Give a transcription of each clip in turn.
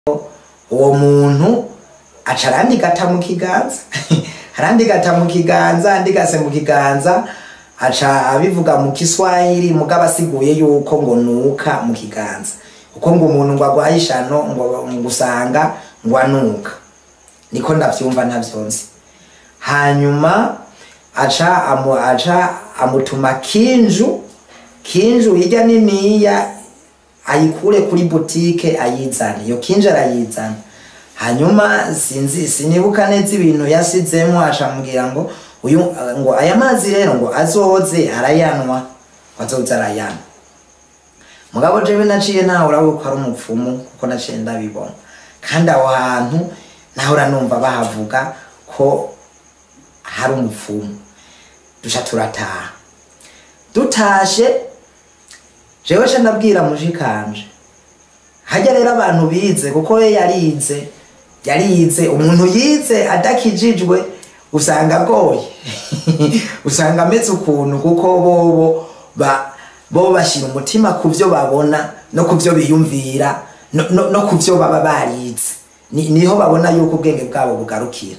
uwo muntu aca arandigata mu kiganza arandigata mu kiganza andigase mu kiganza aca abivuga mu kiswahili mugabo asiguye yuko ngo nuka mu kiganza kuko ngo umuntu ngo agwaye ishano ngo ngo usanga ngo anuka niko ndavyumva ntavyonzi hanyuma aca amu, aca amutuma kinju kinju hirya niniya ayikure kuri butike ayizana iyo kinju arayizana hanyuma sinzi sinibuka neza ibintu yasizemo acambwira ngo uyu ngo aya mazi rero ngo azoze arayanwa azoze arayanwa mugabo jewe naciye nahora yuko ari umupfumu kuko naciye ndabibona kandi aho hantu nahora numva bahavuga ko hari umupfumu duca turataha dutashe jewe ca ndabwira mushikanje hajya rero abantu bize kuko we yarize yarize umuntu yize adakijijwe usanga agoye usanga ameze ukuntu kuko bobo ba bo bashyira umutima ku byo babona no ku byo biyumvira no, no, no ku byo baba barize Ni- niho babona yuko ubwenge bwabo bugarukira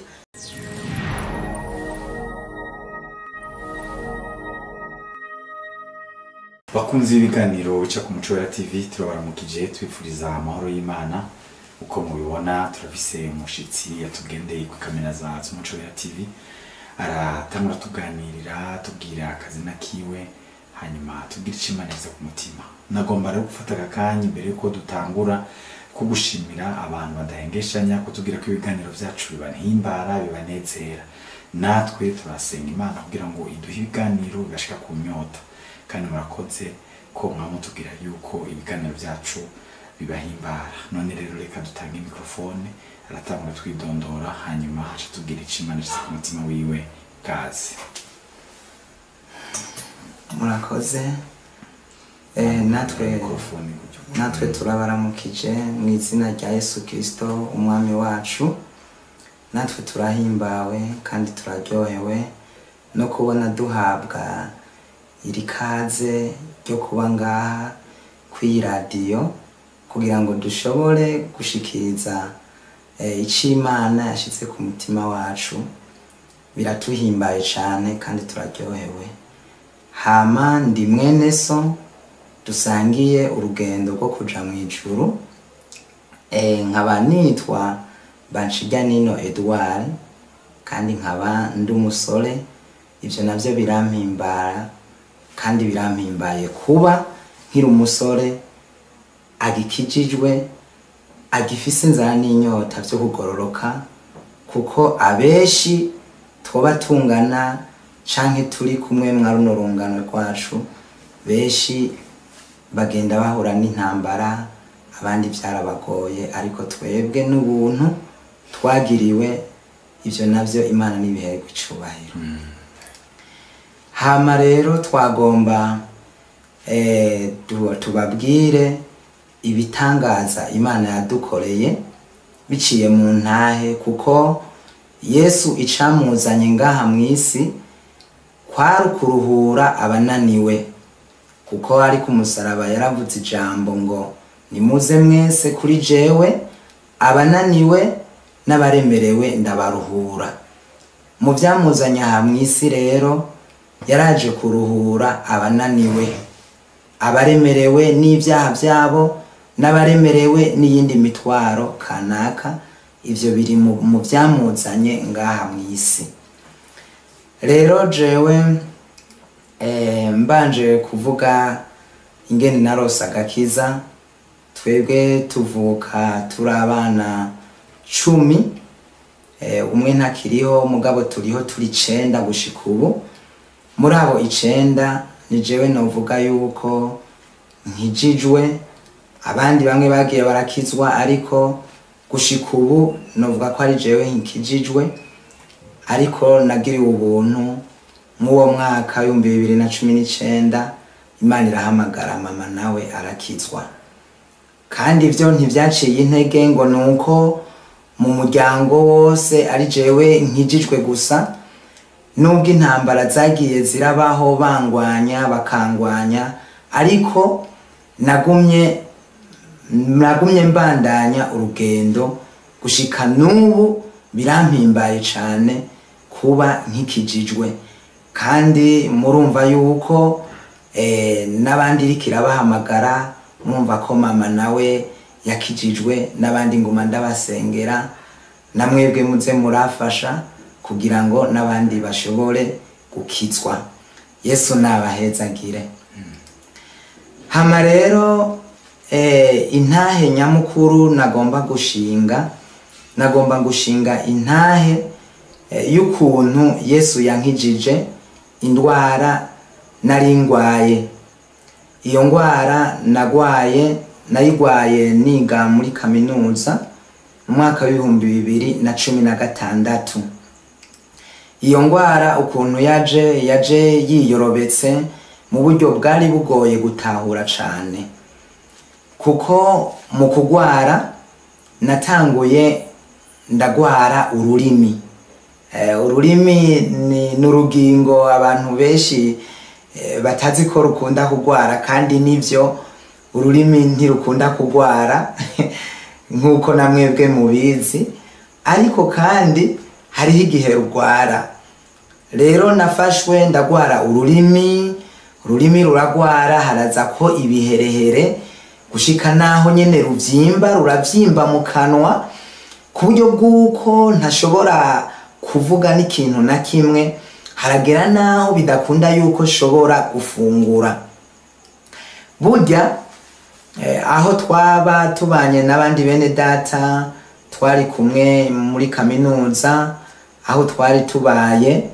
bakunzi b'ibiganiro bica ku muco wa tv turabaramukije twifuriza amahoro y'imana uko mubibona turafise umushitsi yatugendeye ku kamera za z'umuco wa tv aratangura tuganirira tubwira akazina kiwe hanyuma tubwira icimaneza ku mutima nagomba rero gufata aka kanya imbere yuko dutangura ko gushimira abantu badahengeshanya kutubwira ko ibiganiro byacu bibahimbara bibanezera natwe turasenga imana kugira ngo iduhe ibiganiro bigashika ku nyota kandi murakoze ko mwamutubwira yuko ibiganiro byacu bibahimbara none rero reka dutange mikrofone aratangura twidondora hanyuma aca tubwira icimaneza ku mutima wiwe kazi murakoze eh, natwe mikrofone gutyo natwe turabaramukije mu izina rya yesu kirisito umwami wacu natwe turahimbawe kandi turaryohewe no kubona duhabwa iri kaze ryo kuba ngaha kw'iyi radiyo kugira ngo dushobore gushikiriza eh, icyo imana yashyize ku mutima wacu biratuhimbaye cyane kandi turaryohewe hama ndi mwene so dusangiye urugendo rwo kuja mu ijuru eh, nkaba nitwa Banshijyanino Edouard kandi nkaba ndi umusore ivyo navyo birampimbara kandi birampimbaye kuba nkiri umusore agikijijwe agifise inzara n'inyota vyo kugororoka kuko abenshi twoba tungana canke turi kumwe mwa runo rungano rwacu benshi bagenda bahura n'intambara abandi byarabagoye ariko twebwe n'ubuntu twagiriwe ivyo navyo imana n'ibiherwe icubahiro hama rero twagomba eh, tu- tubabwire ibitangaza imana yadukoreye biciye mu ntahe kuko yesu icamuzanye ngaha mu isi kwari ukuruhura abananiwe kuko ari ku musaraba yaravuze ijambo ngo nimuze mwese kuri jewe abananiwe n'abaremerewe ndabaruhura mu byamuzanye aha mu isi rero yaraje kuruhura abananiwe abaremerewe n'ibyaha byabo n'abaremerewe n'iyindi mitwaro kanaka ivyo biri mu mu byamuzanye ngaha mu isi rero jewe eh, mbanje kuvuga ingene narose agakiza twebwe tuvuka turi abana cumi eh, umwe ntakiriho mugabo turiho turi icenda gushika ubu muri abo icenda ni jewe novuga yuko nkijijwe abandi bamwe bagiye barakizwa ariko gushika ubu novuga ko ari jewe nkikijijwe ariko nagiriwe ubuntu nk'uwo mwaka w'ibihumbi bibiri na cumi n'icenda imana irahamagara mama nawe arakizwa kandi ivyo ntivyaciye intege ngo nuko mu muryango wose ari jewe nkijijwe gusa nubwo intambara zagiye zirabaho bangwanya bakangwanya ariko nagumye nagumye mbandanya urugendo gushika n'ubu birampimbaye cane kuba nkikijijwe kandi murumva yuko eh, n'abandi iriko irabahamagara murumva ko mama nawe yakijijwe n'abandi nguma ndabasengera namwebwe muze murafasha kugira ngo n'abandi bashobore gukizwa yesu nabahezagire hama rero eh, intahe nyamukuru nagomba gushinga nagomba gushinga intahe eh, y'ukuntu yesu yankijije indwara nari ngwaye iyo ndwara nagwaye nayigwaye niga muri kaminuza mu mwaka w'ibihumbi bibiri na cumi na gatandatu iyo ndwara ukuntu yaje yaje yiyorobetse mu buryo bwari bugoye gutahura cane kuko mu kugwara natanguye ndagwara ururimi Eh, ururimi ni n'urugingo abantu benshi eh, batazi ko rukunda kugwara kandi nivyo ururimi ntirukunda kugwara nk'uko namwebwe mubizi ariko kandi hariho igihe rugwara rero nafashwe ndagwara ururimi ururimi ruragwara haraza ko ibiherehere gushika naho nyene ruvyimba ruravyimba mu kanwa ku buryo bw'uko ntashobora kuvuga n'ikintu na kimwe haragera naho bidakunda yuko nshobora gufungura burya eh, aho twaba tubanye n'abandi bene data twari kumwe muri kaminuza aho twari tubaye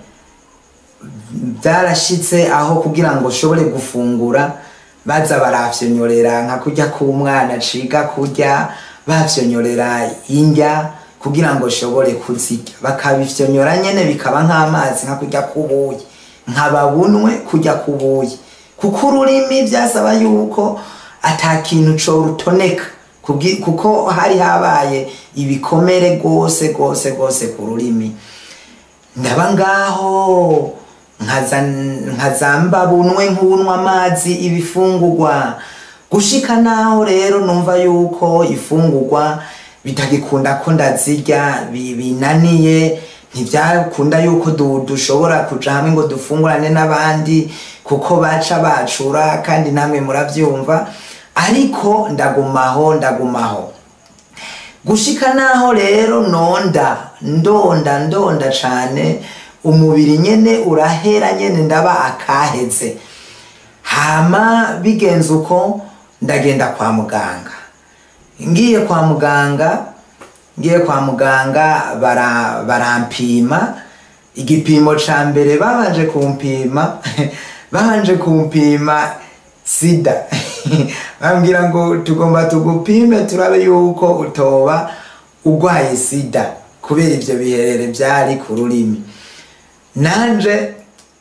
byarashitse aho kugira ngo ushobore gufungura baza barafyonyorera nka kurya k'umwana ciga kurya bafyonyorera indya kugira ngo ushobore kuzirya bakabifyonyora nyene bikaba nk'amazi nka kurya k'ubuyi nkababunwe kurya k'ubuyi kuko ururimi byasaba yuko ata kintu corutoneka kugi- kuko hari habaye ibikomere rwose rwose rwose ku rurimi ndaba ngaho nkaza- nkazamba bunwe nk'unwa amazi ibifungurwa gushika naho rero numva yuko ifungurwa bitagikunda ko ndazirya bi- binaniye ntibyakunda yuko du- dushobora kuja hamwe ngo dufungurane n'abandi kuko baca bacura kandi namwe muravyumva ariko ndagumaho ndagumaho gushika naho rero nonda ndonda ndonda cane umubiri nyene urahera nyene ndaba akaheze hama bigenze uko ndagenda kwa muganga ngiye kwa muganga ngiye kwa muganga bara, barampima igipimo ca mbere babanje kumpima babanje kumpima sida bambwira ngo tugomba tugupime turabe yuko utoba urwaye sida kubera ivyo biherere vyari ku rurimi nanje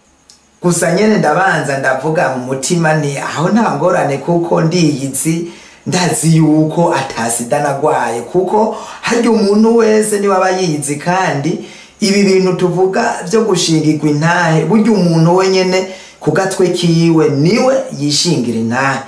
gusa nyene ndabanza ndavuga mu mutima ni aho nta ngorane kuko ndiyizi ndazi yuko atasida nagwaye kuko harya umuntu wese niwe aba yizi kandi ibi bintu tuvuga vyo gushingirwa intahe burya umuntu we nyene ku gatwe kiwe niwe yishingira intahe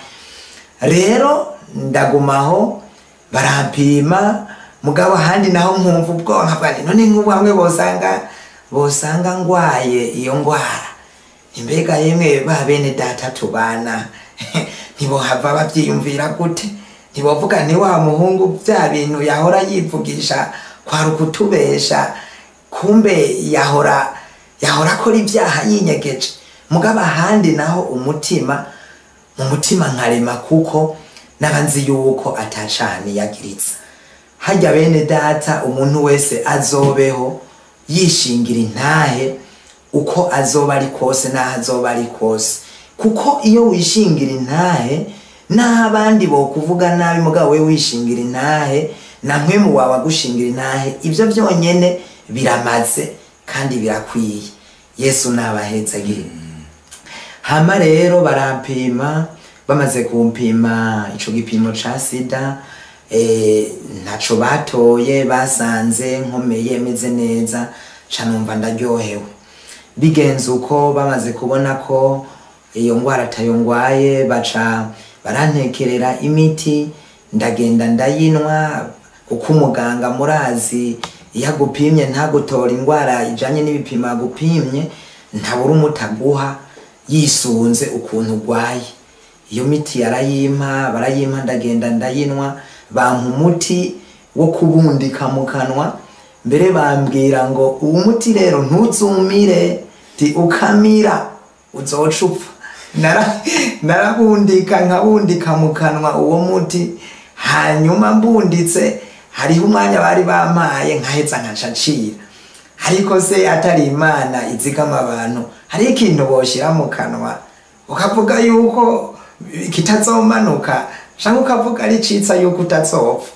rero ndagumaho barampima mugabo ahandi naho nkumva ubwoba nkavuga nti none nk'ubu hamwe bosanga bosanga ngwaye iyo ngwara imbega yemwe ba bene data tubana ntibohava bavyiyumvira gute ntibovuga nti wa muhungu vya bintu yahora yivugisha kwari ukutubesha kumbe yahora yahora akora ibyaha yinyegeje mugabo ahandi naho umutima mu mutima nkarema kuko naba nzi yuko atacani yagiritse harya bene data umuntu wese azobeho yishingira intahe uko azoba ari kose n'aho azoba ari kose kuko iyo wishingira intahe n'aho abandi bokuvuga nabi mugabo we wishingira intahe na mwemu wawe agushingira intahe ibyo byonyene biramaze kandi birakwiye yesu nabahezagire hama rero barampima bamaze kumpima ico gipimo ca sida eh, ntaco batoye basanze nkomeye meze neza ca numva ndaryohewe bigenze uko bamaze kubona ko iyo ngwara atayo ngwaye baca barantekerera imiti ndagenda ndayinwa kuko umuganga murazi iyo agupimye ntagutora indwara ijanye n'ibipimo agupimye ntabura umuti aguha yisunze ukuntu urwaye iyo miti yarayimpa barayimpa ndagenda ndayinwa bampa umuti wo kubundika mu kanwa mbere bambwira ngo uwo muti rero ntuzumire ti ukamira uzoca upfa Nara- narabundika nkabundika mu kanwa uwo muti hanyuma mbunditse hariho umwanya bari bampaye nkaheza nkaca ncira ariko se atari imana izigama abantu hari ikintu boshira mu kanwa ukavuga yuko kitazomanuka canke ukavuga ari citsa yuko utazopfa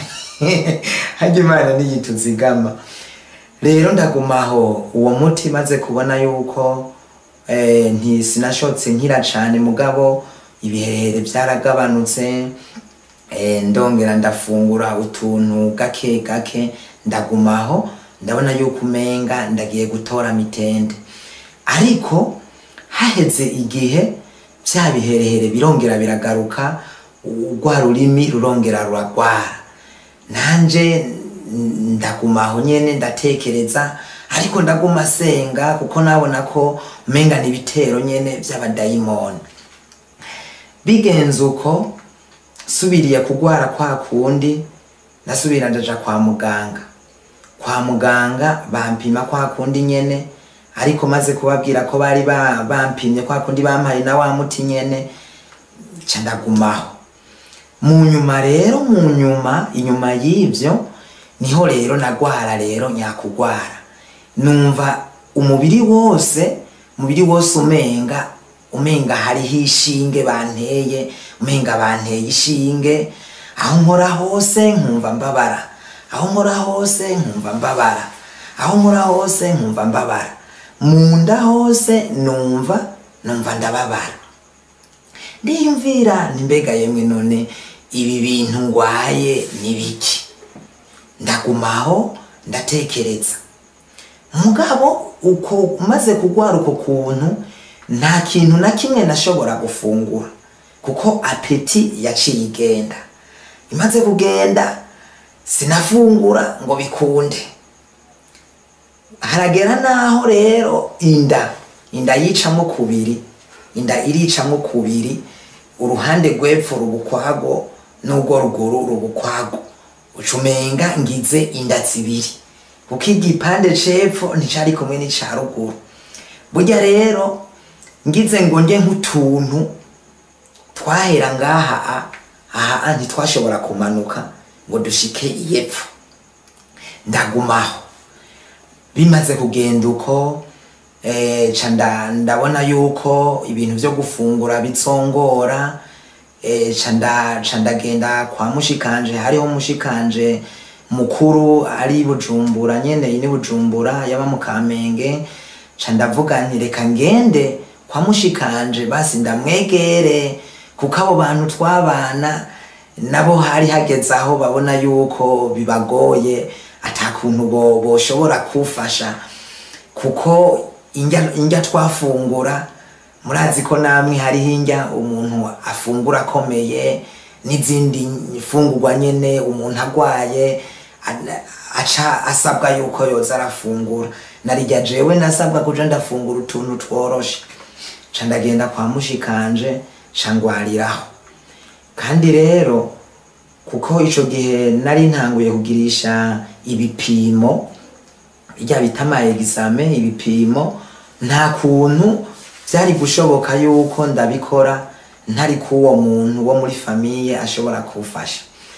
harya imana niyituzigama rero ndagumaho uwo muti maze kubona yuko eh, nti sinashotse nkira cane mugabo ibiherehere vyaragabanutse eh, ndongera ndafungura utuntu gake gake ndagumaho ndabona yuko umenga ndagiye gutora mitende ariko haheze igihe vya biherehere birongera biragaruka urwa rurimi rurongera ruragwara nanje n- ndagumaho nyene ndatekereza ariko ndaguma senga kuko nabona ko umenga ni ibitero nyene vy'abadayimoni bigenze uko subiriye kugwara kwa kundi ndasubira ndaja kwa muganga kwa muganga bampima kwa kundi nyene ariko maze kubabwira ko bari ba- bampimye kwa kundi bampaye na wa muti nyene ca ndagumaho mu nyuma rero mu nyuma inyuma y'ivyo niho rero nagwara rero nyakugwara numva umubiri wose umubiri wose umenga umenga hariho ishinge banteye umenga banteye ishinge aho nkora hose nkumva mbabara aho nkora hose nkumva mbabara aho nkora hose nkumva mbabara mu nda hose numva numva ndababara ndiyumvira mbega yemwe none ibi bintu ngwaye ni biki ndagumaho ndatekereza mugabo uko maze kugwara uko kuntu nta kintu na kimwe nashobora gufungura kuko apeti yaciye igenda imaze kugenda sinafungura ngo bikunde haragera naho rero inda inda yicamo kubiri inda iricamo kubiri uruhande rw'epfo rubukwago n'urwo ruguru rubukwago ucumenga ngize inda zibiri kuko igipande c'epfo nticari kumwe n'ica ruguru burya rero ngize ngo nge nk'utuntu twahera ngaha a- aha a ntitwashobora kumanuka ngo dushike iyepfo ndagumaho bimaze kugenda uko eh, ca nda- ndabona yuko ibintu vyo gufungura bitsongora eh, ca nda- ca ndagenda kwa mushikanje hariho mushikanje mukuru ari bujumbura nyene ini bujumbura yaba mu kamenge ca ndavuga nti reka ngende kwa mushikanje basi ndamwegere kuko abo bantu twabana nabo hari hageze aho babona yuko bibagoye atakuntu bo boshobora kufasha kuko indya indya twafungura murazi ko namwe hariho indya umuntu afungura akomeye n'izindi fungurwa nyene umuntu agwaye ana- aca asabwa yuko yoza arafungura narirya jewe nasabwa kuja ndafungura utuntu tworoshe ca ndagenda kwa mushikanje ca ngwariraho kandi rero kuko ico gihe nari ntanguye kugirisha ibipimo bijya bita ama examen ibipimo nta kuntu byari gushoboka yuko ndabikora ntari kuwo muntu wo muri famiye ashobora kufasha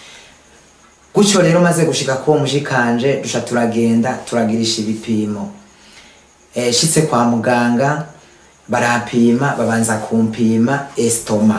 gutyo rero maze gushika kuwo mushikanje duca turagenda turagirisha ibipimo e, shitse kwa muganga barapima babanza kumpima estoma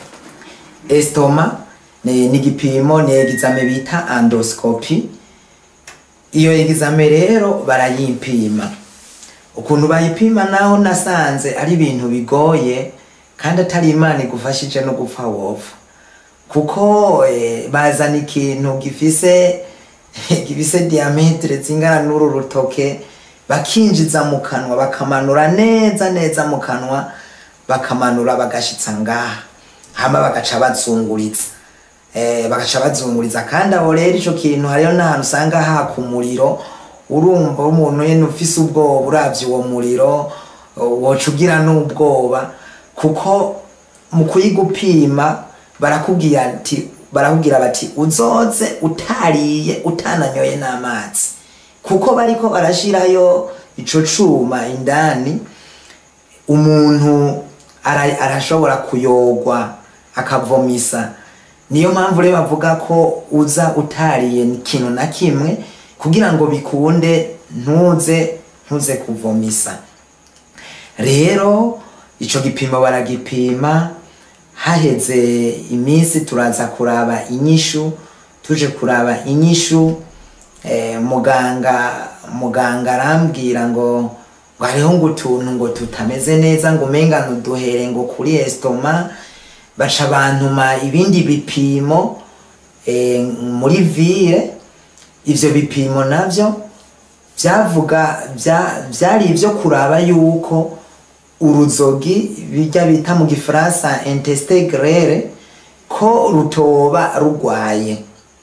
estoma ni ni igipimo ni egizame bita endoscopy iyo egizame rero barayimpima ukuntu bayipima naho nasanze ari ibintu bigoye kandi atari imana igufashije no gupfa wopfa kuko eh, bazana ikintu gifise gifise diametre zingana n'uru rutoke bakinjiza mu kanwa bakamanura neza neza mu kanwa bakamanura bagashitsa ngaha hama bagaca bazunguritsa eh, bagaca bazunguriza kandi aho rero ico kintu hariho n'ahantu usanga haka umuriro urumva umuntu nyene ufise ubwoba uravye uwo muriro woca ugira n'ubwoba kuko mu kuyigupima barakubwira ati barakubwira bati uzoze utariye utananyoye n'amazi kuko bariko barashirayo ico cuma indani umuntu ara- arashobora kuyogwa akavomisa niyo mpamvu rero bavuga ko uza utariye ikintu na kimwe kugira ngo bikunde ntuze ntuze kuvomisa rero ico gipimo baragipima haheze iminsi turaza kuraba inyishu tuje kuraba inyishu eh, muganga muganga arambwira ngo ngo hariho ngo utuntu ngo tutameze neza ngo umenga ntuduhere ngo kuri estoma baca bantuma ibindi bipimo eh, muri vire ivyo bipimo navyo byavuga bya- byari ibyo kuraba yuko uruzogi bijya bita mu gifaransa intestin grere ko rutoba rugwaye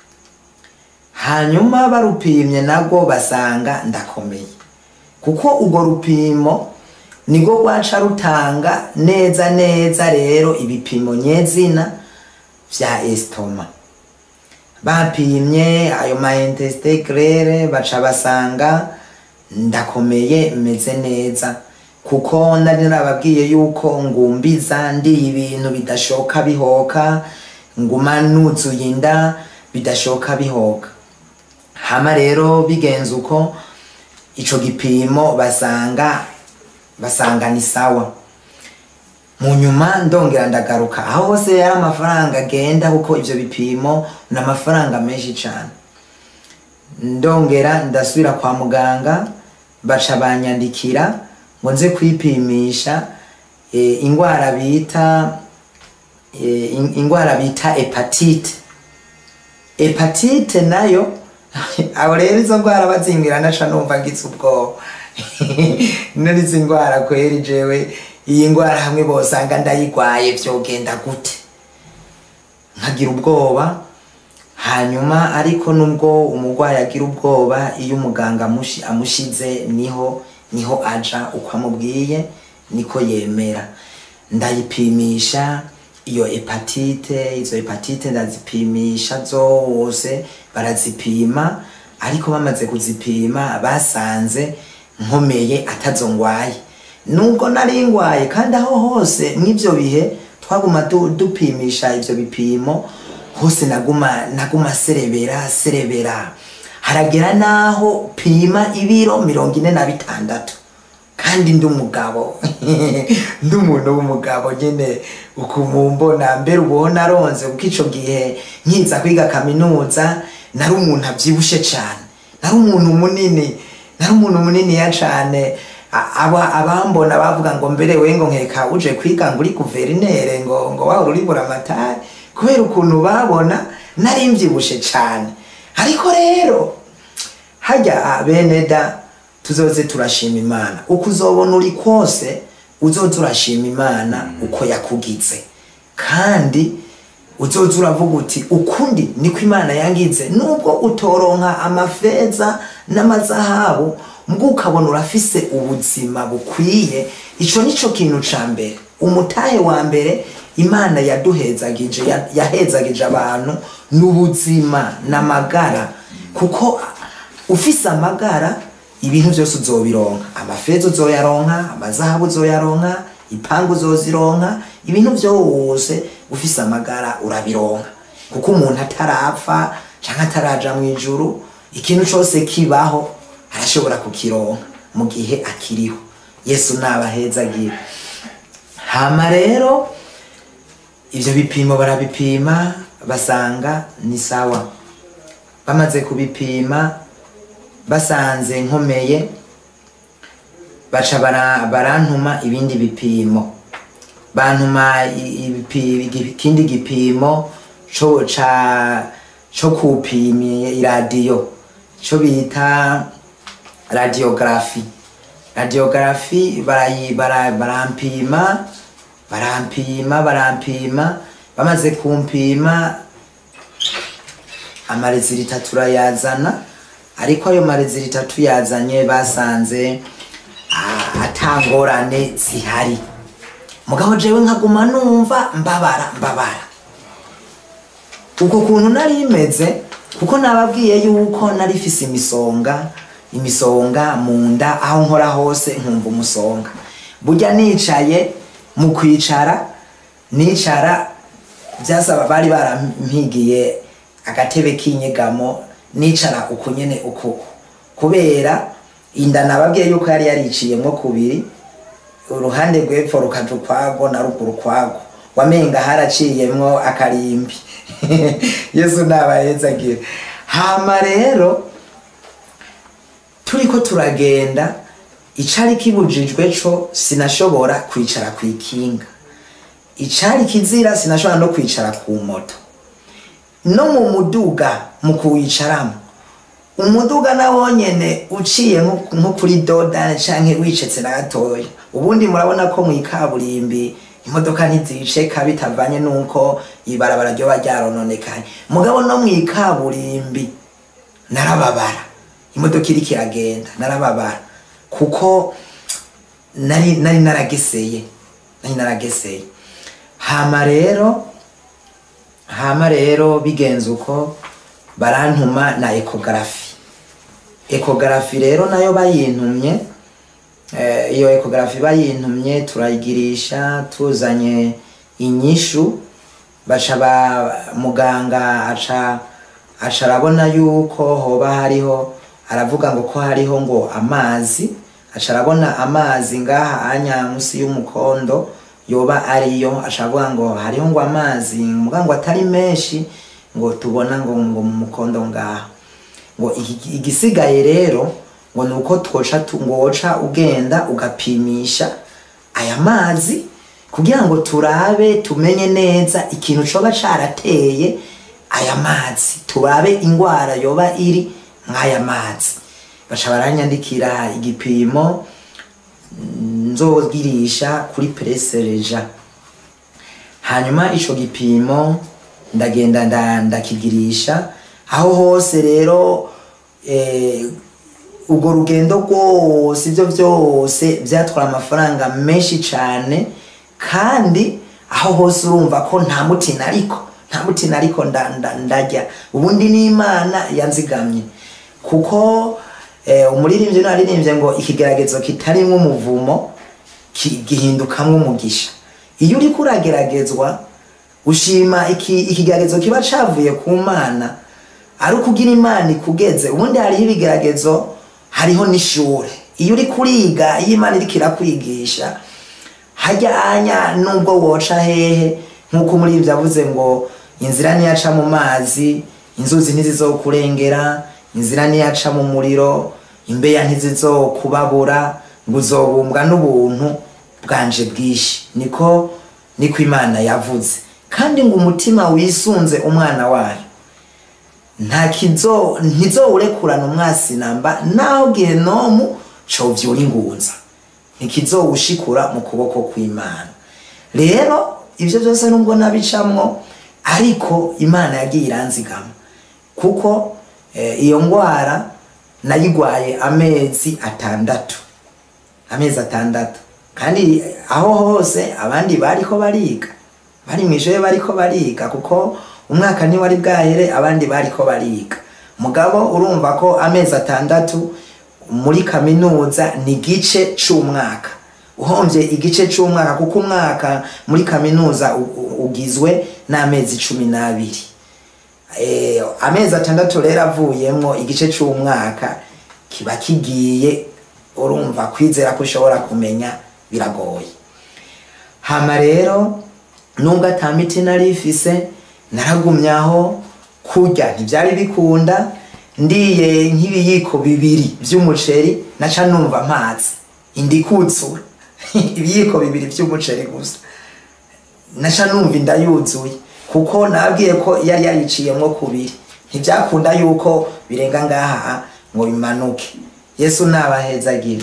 hanyuma barupimye nabwo basanga ndakomeye kuko urwo rupimo nibwo rwaca rutanga neza neza rero ibipimo nyezina vya estoma bapimye ayo ma intestin grere baca basanga ndakomeye meze neza kuko nari narababwiye yuko ngumbiza ndi ibintu bidashoka bihoka nguma nuzuye inda bidashoka bihoka hama rero bigenze uko ico gipimo basanga basanga ni sawa mu nyuma ndongera ndagaruka aho hose yari amafaranga agenda kuko ivyo bipimo ni amafaranga menshi cane ndongera ndasubira kwa muganga baca banyandikira ngo nze kwipimisha e, ingwara bita e, in- ingwara bita hepatite hepatite nayo aho rero izo ndwara bazingira naca numva ngize ubwoba none izi ndwara kweri jewe iyi ndwara hamwe bosanga ndayigwaye vyogenda gute nkagira ubwoba hanyuma ariko nubwo umurwayi agira ubwoba iyo umuganga amushi- amushize niho niho aja uko amubwiye niko yemera ndayipimisha iyo hepatite izo hepatite ndazipimisha zose barazipima ariko bamaze kuzipima basanze nkomeye atazo ngwaye nubwo nari ngwaye kandi aho hose mw'ivyo bihe twaguma du- dupimisha ivyo bipimo hose naguma naguma serebera serebera haragera naho pima ibiro mirongo ine na bitandatu kandi ndi umugabo ndi umuntu w'umugabo nyine ukumumbona mbere ubaho naronze kuko ico gihe nkiza kwiga kaminuza nari umuntu avyibushe cane nari umuntu munini nari umuntu muniniya cane A- aba abambona bavuga ngo mbere we ngo nkeka uje kwiga ngo uri guverinere ngo ngo wahora uri buramatari kubera ukuntu babona nari mvyibushe cane ariko rero hajya bene da tuzoze turashima imana uko uzobona uri kose uzoze urashima imana uko yakugize kandi uzoze uravuga uti ukundi niko imana yangize nubwo utoronka amafeza n'amazahabu mbwo ukabona urafise ubuzima bukwiye ico nico kintu ca mbere umutahe wa mbere imana yaduhezagije ya- yahezagije abantu n'ubuzima n'amagara kuko ufise amagara ibintu byose uzobironka amafeza uzoyaronka amazahabu uzoyaronka ipangu uzozironka ibintu byose ufise amagara urabironka kuko umuntu atarapfa canke ataraja mu ijuru ikintu cose kibaho arashobora kukironka mu gihe akiriho yesu nabahezagira hama rero ivyo bipimo barabipima basanga ni sawa bamaze kubipima basanze nkomeye baca bara- barantuma ibindi bipimo bantuma i- ibipi- igi- ikindi gipimo co ca co kupima iradiyo co bita radiography radiography barayi bara- barampima barampima barampima bamaze kumpima amarezilita turayazana ariko ayo marezilita tuyazanye basanze ah, atangorane zihari mugabo jewe nkaguma numva mbabara mbabara uko kuntu nari imeze kuko nababwiye yuko nari fise imisonga imisonga mu nda aho nkora hose nkumva umusonga burya nicaye mu kwicara nicara byasaba bari barampigiye agatebe k'inyegamo nicara uku nyene uku kubera inda nababwiye yuko yari yariciyemwo kubiri uruhande rw'epfo rukaja ukwago na ruguru ukwago wamenga haraciyemwo akarimbi yesu nabahezagira hama rero turiko turagenda icari kibujijwe co sinashobora kwicara kw'ikinga icari kizira sinashobora no kwicara ku moto no mu muduga mu kuwicaramo umuduga nawo nyene uciye nko nko kuri dodani canke wicetse na gatoya ubundi murabona ko mu ikaburimbi imodoka ntiziceka bitavanye nuko ibarabara ryoba ryarononekaye mugabo no mu ikaburimbi narababara imodoka iriko iragenda narababara kuko nari nari narageseye nari narageseye hama rero hama rero bigenze uko barantuma na ekogarafi ekogarafi rero nayo bayintumye eh, iyo ekogarafi bayintumye turayigirisha tuzanye inyishu baca ba muganga aca aca arabona yuko hoba hariho aravuga ngo ko hariho ngo amazi aca arabona amazi ngaha anya musi y'umukondo yoba ariyo aca avuga ngo hariho ngo amazi muga ngo atari menshi ngo tubona ngo ngo mu mukondo ngaha ngo iki- igisigaye rero ngo ni uko twoca tu- ngo woca ugenda ugapimisha aya mazi kugira ngo turabe tumenye neza ikintu coba carateye aya mazi turabe ingwara yoba iri mw'aya mazi baca baranyandikira igipimo nzogirisha kuri peresereja hanyuma ico gipimo ndagenda nda- ndakigirisha aho hose rero eh, urwo rugendo rwose ibyo byose byatwara amafaranga menshi cyane kandi aho hose urumva ko nta mutina ariko nta mutina ariko nda- nda- ndajya ubundi n'imana yanzigamye kuko eh, umuririmbyi naririmbye ngo ikigeragezo kitarimo umuvumo ki- gihindukamwo umugisha iyo uriko urageragezwa ushima iki ikigeragezo kiba cavuye ku mana ari ukugira imana ikugeze ubundi hariho ibigeragezo hariho n'ishure iyo uri kuriga iyo imana iriko irakwigisha hajyanya nubwo woca hehe nk'uko umuririmbyi avuze ngo inzira niyaca mu mazi inzuzi ntizizokurengera inzira niyaca mu muriro imbeya ntizizokubabura ngo uzobumbwa n'ubuntu bwanje bwinshi niko niko imana yavuze kandi ngo umutima wisunze umwana wayo nta kizo ntizowurekurana umwasi namba naho gehenomu covyura ingunza ntikizowushikura mu kuboko kw'imana rero ivyo byose nubwo nabicamwo ariko imana yagiye iranzigama kuko eh, iyo ngwara nayigwaye amezi atandatu amezi atandatu kandi aho hose abandi bariko bariga bari mw'ishure bariko bariga kuko umwaka ntiwari bwahere abandi bariko bariga mugabo urumva ko amezi atandatu muri kaminuza ni igice c'umwaka uhomvye igice c'umwaka kuko umwaka muri kaminuza u- u- ugizwe n'amezi cumi n'abiri eh, amezi atandatu rero avuyemwo igice c'umwaka kiba kigiye urumva kwizera ko ushobora kumenya biragoye hama rero nubwo ata miti nari ifise naragumyaho kurya ntibyari bikunda ndiye nk'ibiyiko bibiri vy'umuceri naca numva amazi indi kutsura ibiyiko bibiri vy'umuceri gusa naca numva inda yuzuye kuko nabwiye ko yari yariciyemwo kubiri ntibyakunda yuko birenga ngaha ngo bimanuke yesu nabahezagira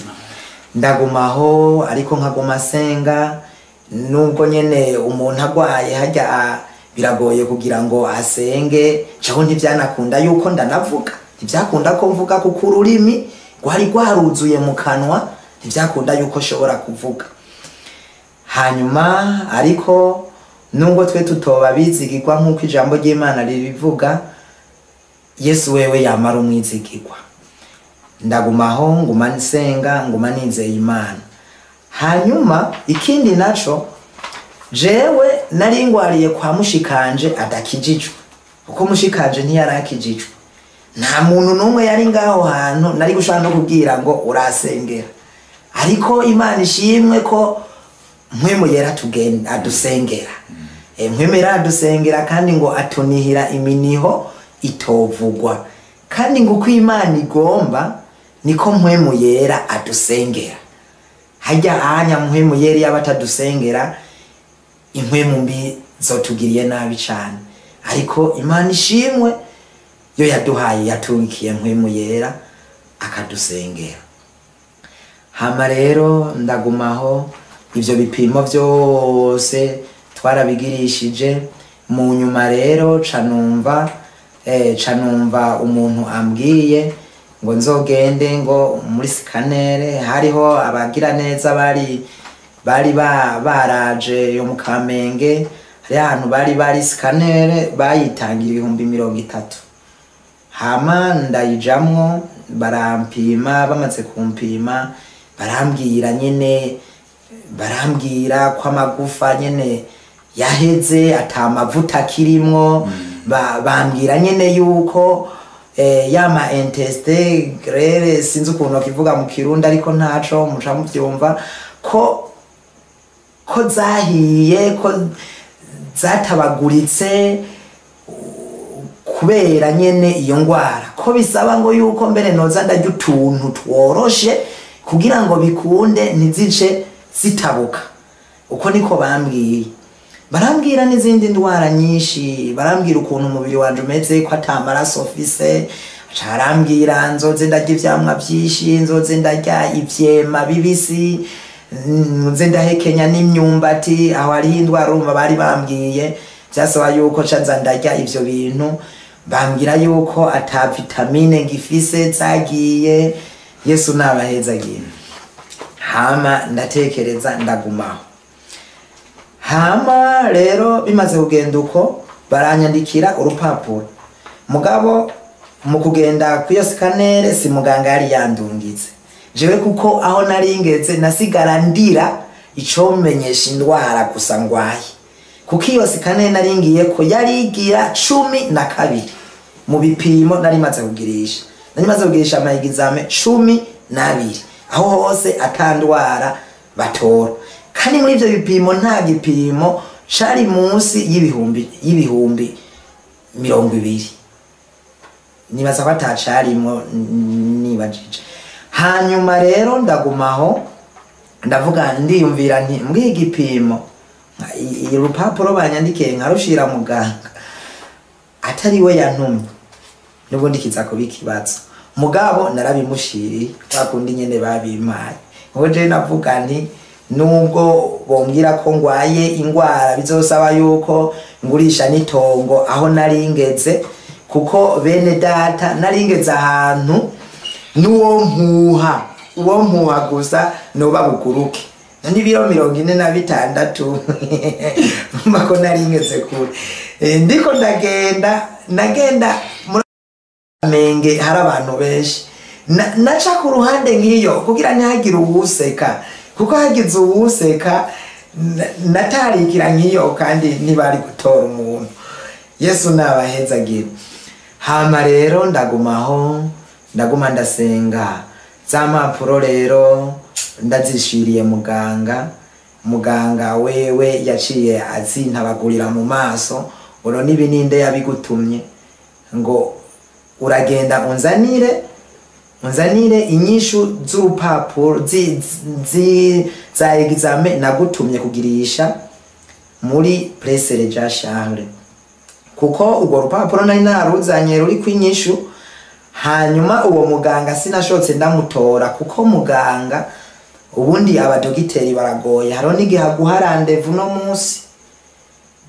ndagumaho ariko nkaguma senga nubwo nyene umuntu agwaye hajya biragoye kugira ngo asenge caho ntibyanakunda yuko ndanavuga ntibyakunda ko mvuga kuko ururimi rwari rwaruzuye mu kanwa ntibyakunda yuko nshobora kuvuga hanyuma ariko nubwo twe tutoba bizigirwa nk'uko ijambo ry'imana ribivuga yesu wewe yamara umwizigirwa ndagumaho nguma nsenga nguma nizeye imana hanyuma ikindi naco jewe nari ngwariye kwa mushikanje adakijijwe kuko mushikanje ntiyarakijijwe nta muntu n'umwe yari ngaho hantu nari gushobora no kubwira ngo urasengera ariko imana ishimwe ko mpwemu yera tugen- adusengera Eh, mpwemu yera adusengera kandi ngo atunihira iminiho itovugwa kandi ngo uko imana igomba niko mpwemu yera adusengera hajya ahanya mpwemu yera yaba atadusengera impwemu mbi zotugiriye nabi cyane ariko imana ishimwe yo yaduhaye yatungikiye mpwemu yera akadusengera hama rero ndagumaho ivyo bipimo vyose twarabigirishije mu nyuma rero ca numva eh, ca numva umuntu ambwiye ngo nzogende ngo muri sikanere hariho abagira neza bari bari ba- baraje yo mu kamenge hari ahantu bari bari sikanere bayitangira ibihumbi mirongo itatu hama ndayijamwo barampima bamaze kumpima barambwira nyene barambwira ko amagufa nyene yaheze ata mavuta akirimwo ba, bambwira nyene yuko eh, yama inteste grere sinzi ukuntu kivuga mu kirundi ariko ntaco muca muvyumva ko ko zahiye ko zatabaguritse kubera nyene iyo ngwara ko bisaba ngo yuko mbere noza ndarya utuntu tworoshe kugira ngo bikunde ntizice zitabuka uko niko bambwiye barambwira n'izindi ndwara nyinshi barambwira ukuntu umubiri wanje umeze ko ata maraso ufise aca arambwira nzoze ndarya ivyamwa vyinshi nzoze ndarya ivyema bibisi nze ndahekenya n'imyumbati aho hariho indwara urumva bari bambwiye byasaba yuko canza ndarya ivyo bintu bambwira yuko ata vitamine ngifise zagiye yesu nabahezagiye hama ndatekereza ndagumaho hama rero bimaze kugenda uko baranyandikira urupapuro mugabo mu kugenda kw'iyo sikanere si muganga yari yandungitse jewe kuko aho nari ngeze nasigara ndira icomenyesha indwara gusa ngwaye kuko iyo sikanere nari ngiye ko yari igira cumi na kabiri mu bipimo nari maze kugirisha nari maze kugirisha amayegizame cumi n'abiri aho hose atandwara batora kandi muri ivyo bipimo nta gipimo cari munsi y'ibihumbi y'ibihumbi mirongo ibiri nibaza ko atacarimwo n- nibajije hanyuma rero ndagumaho ndavuga ndiyumvira nti mbwiye igipimo nka- i- i- urupapuro banyandikiye nkarushira muganga atari we yantumye nubwo ndikiza kuba ikibazo mugabo narabimushiriye kwa kundi nyene babimpaye ngo je navuga nti nubwo bombwira ko ngwaye ingwara bizosaba yuko ngurisha n'itongo aho nari ngeze kuko bene data nari ngeze ahantu n'uwo mpuha uwo mpuha gusa noba buguruke n'ibiro mirongo ine na bitandatu mba ko nari ngeze kure Eh, ndiko ndagenda ndagenda muri menge hari abantu benshi Na- naca ku ruhande nk'iyo kugira ntihagire uwuseka kuko hagize uwuseka na- natarikira nk'iyo kandi ntibari gutora umuntu yesu nabahezagira hama rero ndagumaho ndaguma ndasenga za mpapuro rero ndazishiriye muganga muganga wewe yaciye azintabagurira mu maso uno n'ibininde yabigutumye ngo uragenda unzanire unzanire inyishu z'urupapuro zi- zi- za exame nagutumye kugirisha muri presere ja charles kuko urwo rupapuro nari naruzanye ruri kw'inyishu hanyuma uwo muganga sinashotse ndamutora kuko muganga ubundi abadogiteri baragoye hariho n'igihe aguha randevu no munsi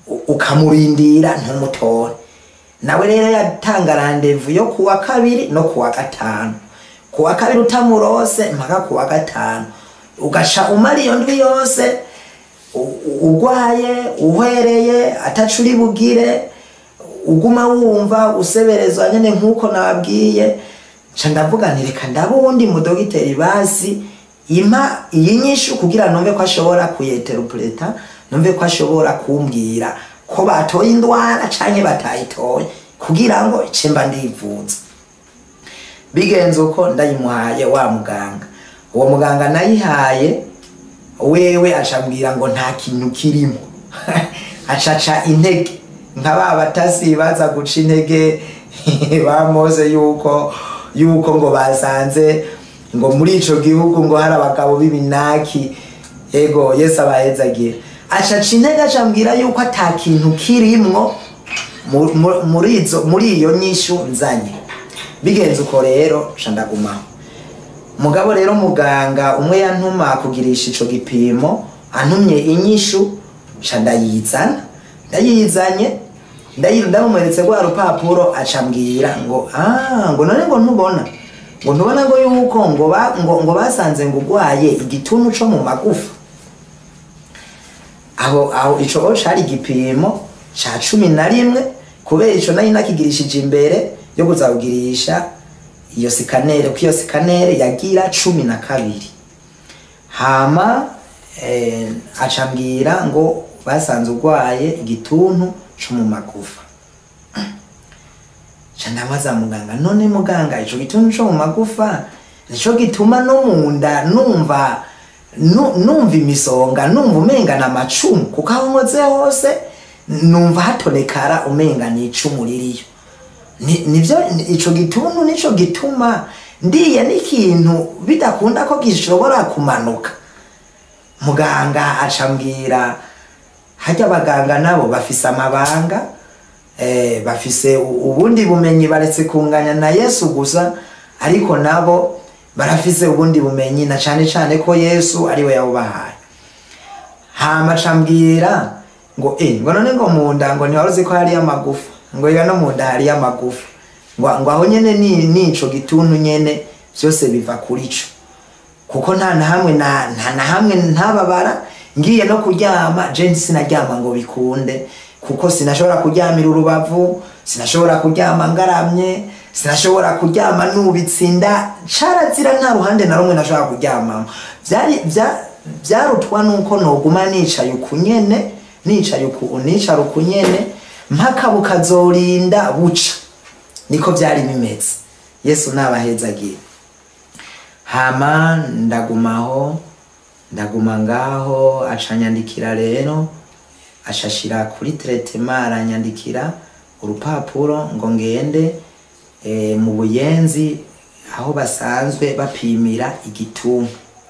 u- ukamurindira ntumutore nawe rero yatanga randevu yo kuwa kabiri no kuwa gatanu kuwa kabiri utamurose mpaka kuwa gatanu ugaca umara iyo ndwi yose u- u- ugwaye uhwereye ataco uri bugire uguma wumva useberezwa nyene nk'uko nababwiye nca ndavuga nti reka ndaba uwundi mudogiteri basi impa iyi nyishu kugira numve ko ashobora kuyeterupureta numve ko ashobora kumbwira ko batoye indwara canke batayitoye kugira ngo ice mba ndivuza bigenze uko ndayimuhaye wa muganga uwo muganga nayihaye wewe acambwira ngo nta kintu kirimo acaca intege nka ba batasi baza guca intege bamose yuko yuko ngo basanze ngo muri ico gihugu ngo hari abagabo b'ibinaki ego yesu abahezagira acaca intege acambwira yuko ata kintu kirimwo mu- mu- muri izo muri iyo nyishu nzanye bigenze uko rero ca ndagumaho mugabo rero muganga umwe yantuma kugirisha ico gipimo antumye inyishu ca ndayizana ndayizanye ndayi- ndamumweretse rwa rupapuro acambwira ngo ah ngo none ngo ntubona ngo ntubona ngo yuko ngo ba, ngo, ngo basanze ngo ugwaye igituntu co mu magufa aho aho ico o cari igipimo ca cumi na rimwe kubera ico nari nakigirishije imbere yo kuzakugirisha iyo sikanere kuko iyo sikanere yagira cumi na kabiri hama eh, acambwira ngo basanze urwaye igituntu co mu magufa ca ndabaza muganga none muganga ico gituntu co mu magufa nico gituma no munda numva nu- numva imisonga numva umenga na macumu kuko aho nkoze hose numva hatonekara umenga ni icumu ririyo Ni- nivyo ni- ico gituntu nico gituma ndiye n'ikintu bidakunda ko gishobora kumanuka muganga acambwira harya abaganga nabo bafise amabanga eh, bafise u- ubundi bumenyi baretse kunganya na yesu gusa ariko nabo barafise ubundi bumenyi na cane cane ko yesu ariwe yabubahaye hama cambwira ngo eh ngo none ngo munda ngo ntiwaruzi ko hariyo amagufa ngo iga no munda hariyo amagufa ngo ngo aho nyene ni nico gituntu nyene vyose biva kuri co kuko nta na hamwe na nta na hamwe ntababara ngiye no kuryama je sinaryama ngo bikunde kuko sinashobora kuryamira urubavu sinashobora kuryama ngaramye sinashobora kuryama nubitse inda carazira nta ruhande na rumwe nashobora kuryamamo vyari vya vyarutwa nuko noguma nicaye ukunyene nicaye uku nicara ukunyene mpaka bukazorinda buca niko vyari bimeze yesu nabahezagira hama ndagumaho ndaguma ngaho acanyandikira rero ashashira kuri tretema aranyandikira urupapuro ngo ngende e, mu buyenzi aho basanzwe bapimira igituntu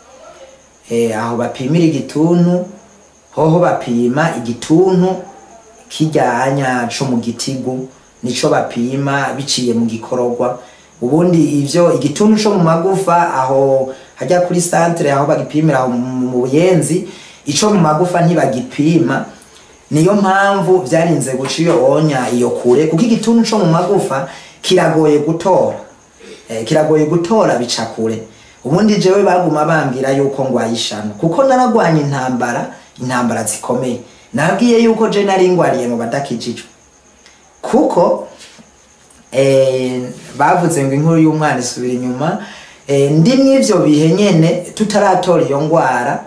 e, aho bapimira igituntu hoho bapima igituntu kijyanya co mu gitigu nico bapima biciye mu gikororwa ubundi ivyo igituntu co mu magufa aho hajya kuri centre aho bagipimira aho mu buyenzi ico mu magufa ntibagipima niyo mpamvu vyarinze guca iyo onya iyo kure kuko igituntu co mu magufa kiragoye gutora eh, kiragoye gutora bica kure ubundi jewe baguma bambwira yuko ngwaye ishano kuko naragwanye intambara intambara zikomeye nabwiye yuko je nari ngwariye mu badakijijwe kuko eh, bavuze ngo inkuru y'umwana isubira inyuma eh, ndi mw'ivyo bihe nyene tutaratora iyo ngwara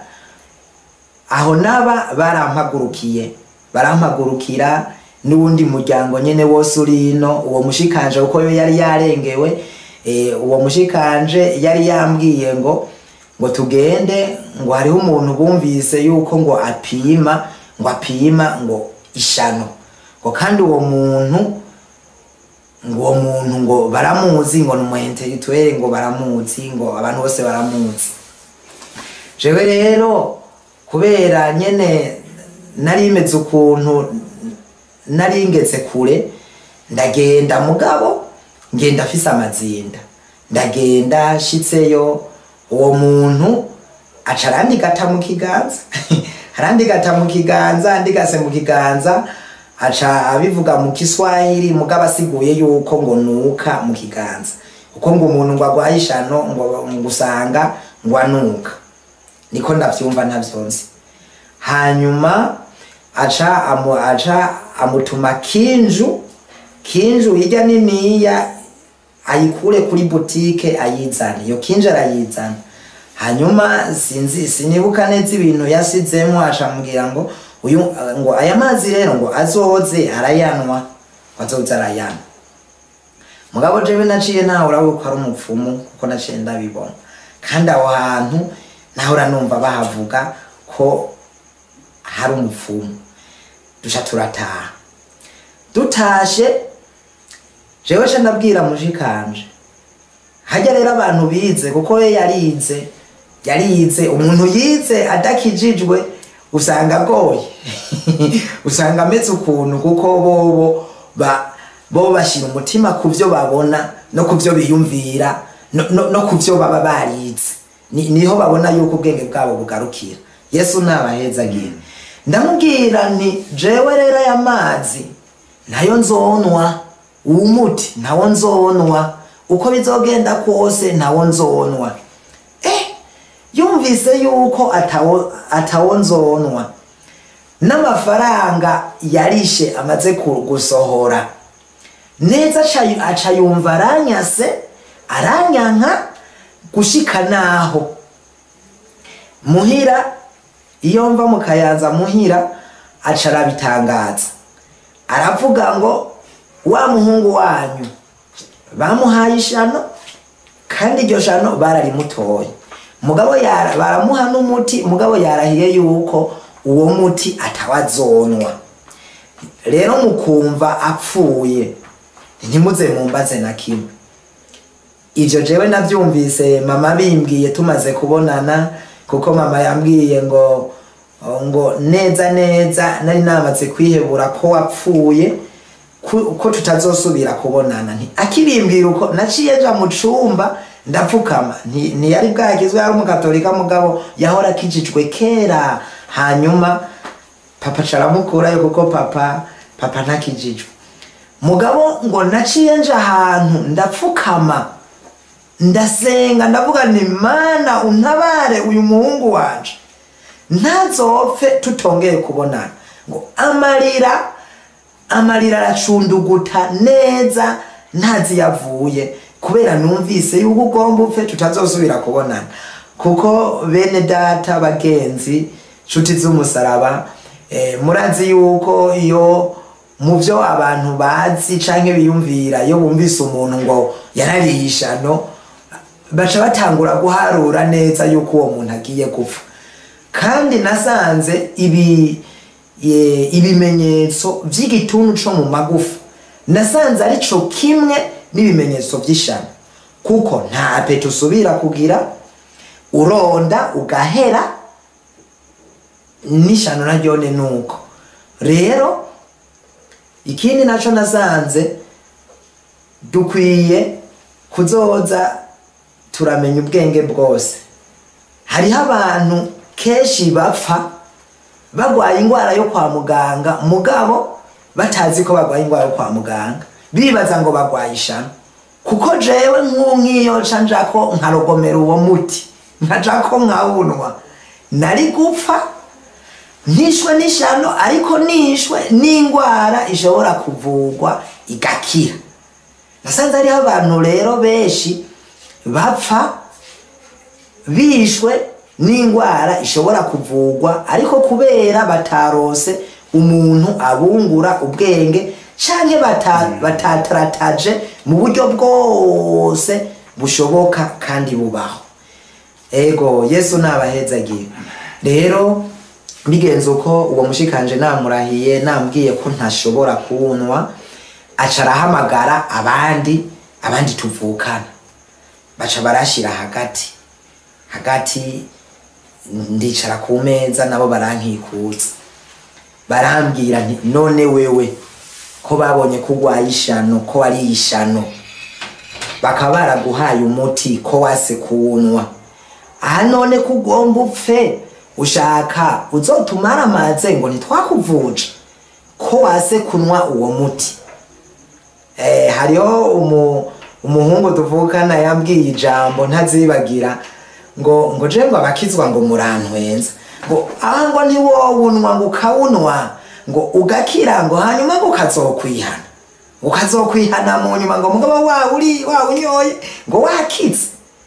aho naba barampagurukiye barampagurukira n'uwundi muryango nyene wose uri ino uwo mushikanje kuko yo yari yarengewe eh, uwo mushikanje yari yambwiye ngo ngo tugende ngo hariho umuntu bumvise yuko ngo apima ngo apima ngo ishano ngo kandi uwo muntu ngo uwo muntu ngo baramuzi ngo ni umuintellectuel ngo baramuzi ngo abantu bose baramuzi jewe rero kubera nyene nari imeze ukuntu nari ngeze kure ndagenda mugabo ngenda afise amazinda ndagenda shitseyo uwo muntu aca arandika ata mu kiganza harandigata mu kiganza ndigase mu kiganza aca abivuga mu kiswahili mugabo asiguye yuko ngo nuka mu kiganza kuko ngo umuntu ngo agwaye ishano ngo ngo usanga ngo anuka niko ndavyumva ntavyonzi hanyuma aca amu, aca amutuma kinju kinju hirya niniya ayikure kuri butike ayizana iyo kinju arayizana hanyuma sinzi sinibuka neza ibintu yasizemo acambwira ngo uyu ngo aya mazi rero ngo azoze arayanwa azoze arayanwa mugabo jewe naciye nahora yuko ari umupfumu kuko naciye ndabibona kandi aho hantu nahora numva bahavuga ko hari umupfumu duca turataha dutashe jewe ca ndabwira mushikanje hajya rero abantu bize kuko we yarize yarize umuntu yize adakijijwe usanga agoye usanga ameze ukuntu kuko bobo ba bo bashyira umutima ku byo babona no ku byo biyumvira no, no, no ku byo baba barize Ni- niho babona yuko ubwenge bwabo bugarukira yesu ntabahezagira ndamubwira nti jewe rero aya mazi nayo nzonwa uwo muti ntawo nzonwa uko bizogenda kose ntawo nzonwa eh yumvise yuko atawo atawo nzonwa n'amafaranga yarishe amaze ku- gusohora neza aca- aca yumva aranyase aranyanka gushika naho muhira iyo mva mu kayanza muhira aca arabitangaza aravuga ngo wa muhungu wanyu bamuhaye ishano kandi iryo shano bararimutoye mugabo yara baramuha n'umuti mugabo yarahiye yuko uwo muti atawazonwa rero mukumva apfuye ntimuze mumbaze na kimwe ivyo jewe navyumvise mama bimbwiye tumaze kubonana kuko mama yambwiye ngo ngo neza neza nari namaze kwihebura ko wapfuye ku- ko tutazosubira kubonana nti akibimbwira uko naciye nja mu cumba ndapfukama nti- ntiyari bwagizwe yari umukatolika mugabo yahora akijijwe kera hanyuma papa caramukurayo kuko papa papa ntakijijwe mugabo ngo naciye nja ahantu ndapfukama ndasenga ndavuga nti mana untabare uyu muhungu wanje ntazopfe tutongeye kubonana ngo amarira amarira aracunduguta neza ntazi yavuye kubera numvise yuko ugomba upfe tutazosubira kubonana kuko bene data bagenzi nshuti z'umusaraba eh, murazi yuko iyo mu byo abantu bazi canke biyumvira iyo bumvise umuntu ngo yarariye ishano baca batangura guharura neza yuko uwo muntu agiye gupfa kandi nasanze ibi ye- ibimenyetso by'igituntu co mu magufa nasanze ari co kimwe n'ibimenyetso by'ishano kuko nta apeti usubira kugira uronda ugahera n'ishano naryone nuko rero ikindi naco nasanze dukwiye kuzoza turamenya ubwenge bwose hariho abantu kenshi bapfa bagwaye indwara yo kwa muganga mugabo batazi ko bagwaye indwara yo kwa muganga bibaza ngo bagwaye ishano kuko jewe nk'ubu nk'iyo nca njako nkarogomera uwo muti nkajako nkawunwa nari gupfa ntishwe n'ishano ariko nishwe n'indwara ishobora kuvugwa igakira nasanze hariho abantu rero benshi bapfa bishwe n'indwara ishobora kuvugwa ariko kubera batarose umuntu abungura ubwenge canke bata- batatarataje mu buryo bwose bushoboka kandi bubaho ego yesu nabahezagiye rero bigenze uko uwo mushikanje namurahiye nambwiye ko ntashobora kuwunwa aca arahamagara abandi abandi tuvukana baca barashira hagati hagati ndicara ku meza nabo barankikuza barambwira nti none wewe ko babonye ko urwaye ishano ko wari ishano bakaba baraguhaye umuti ko wase kuwunwa aha none ko ugomba upfe ushaka uzotumara amaze ngo ntitwakuvuje ko wase kunywa uwo muti eh, hariho umu, umuhungu tuvukana yambwiye ijambo ntazibagira ngo ngo je ngo abakizwa ngo murantwenza ngo aha ngo ntiwowunwa ngo ukawunwa ngo ugakira ngo hanyuma ngo ukazokwihana ukazokwihana mu nyuma ngo mugabo wawuri wawunyoye ngo wakize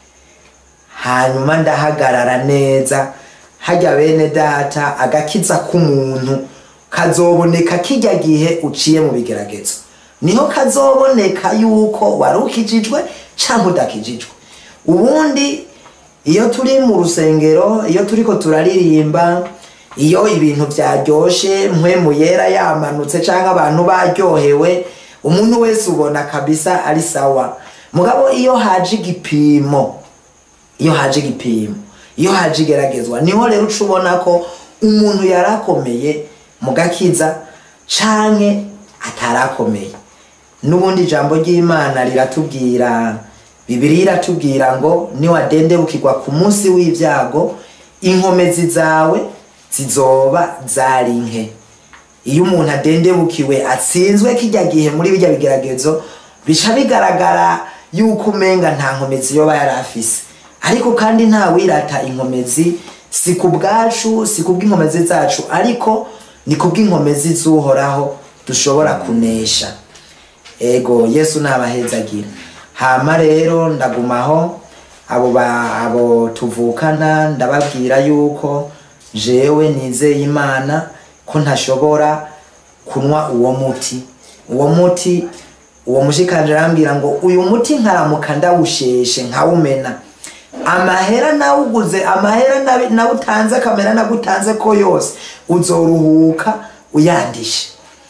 hanyuma ndahagarara neza hajya bene data agakiza k'umuntu kazoboneka kijya gihe uciye mu bigeragezo niho kazoboneka yuko wari ukijijwe cyangwa udakijijwe ubundi iyo turi mu rusengero iyo turiko turaririmba iyo ibintu byaryoshe mpwemu yera yamanutse cyangwa abantu baryohewe umuntu wese ubona kabisa ari sawa mugabo iyo haje igipimo iyo haje igipimo iyo haje igeragezwa niho rero uca ubona ko umuntu yarakomeye mu gakiza canke atarakomeye n'ubundi ijambo ry'imana riratubwira bibiri iratubwira ngo niwadendebukirwa ku munsi w'ibyago inkomezi zawe zizoba zari nke iyo umuntu adendebukiwe atsinzwe kijya gihe muri bijya bigeragezo bica bigaragara yuko umenga nta nkomezi yoba yari afise ariko kandi nta wirata inkomezi si ku bwacu si ku bw'inkomezi zacu ariko ni ku bw'inkomezi z'uhoraho dushobora kunesha ego yesu nabahezagira hama rero ndagumaho abo ba abo tuvukana ndababwira yuko jewe nizeye imana ko ntashobora kunywa uwo muti uwo muti uwo mushikanje arambwira ngo uyu muti nkaramuka ndawusheshe nkawumena amahera nawuguze amahera nabi- nawutanze kamera nagutanze ko yose uzoruhuka uyandishe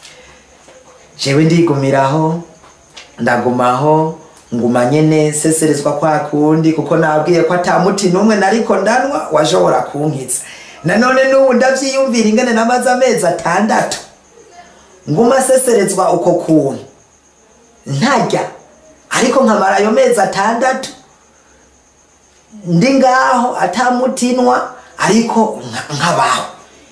jewe ndigumiraho ndagumaho nguma nyene seserezwa kwa kundi kuko nabwiye ko ata muti n'umwe nariko ndanwa washobora kunkiza nanone n'ubu ndavyiyumvira ingene namaze amezi atandatu nguma seserezwa uko kuntu ntarya ariko nkamara ayo mezi atandatu ndi ngaho atamutinwa ariko nka- nkabaho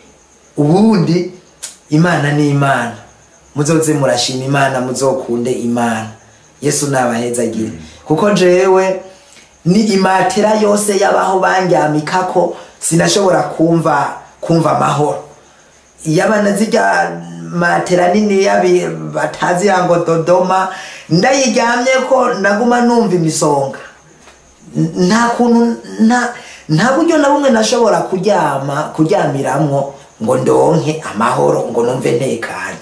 ubundi imana ni imana muzoze murashima imana muzokunde imana yesu nabahezagire kuko jewe ni imatera yose yabaho bandyamikako sinashobora kumva kumva amahoro yabana zirya matera nini yabi batazi yango dodoma ndayiryamye ko ndaguma numva imisonga N- nta kuntu nta nta buryo na bumwe nashobora kuryama kuryamiramwo ngo ndonke amahoro ngo numve ntekanye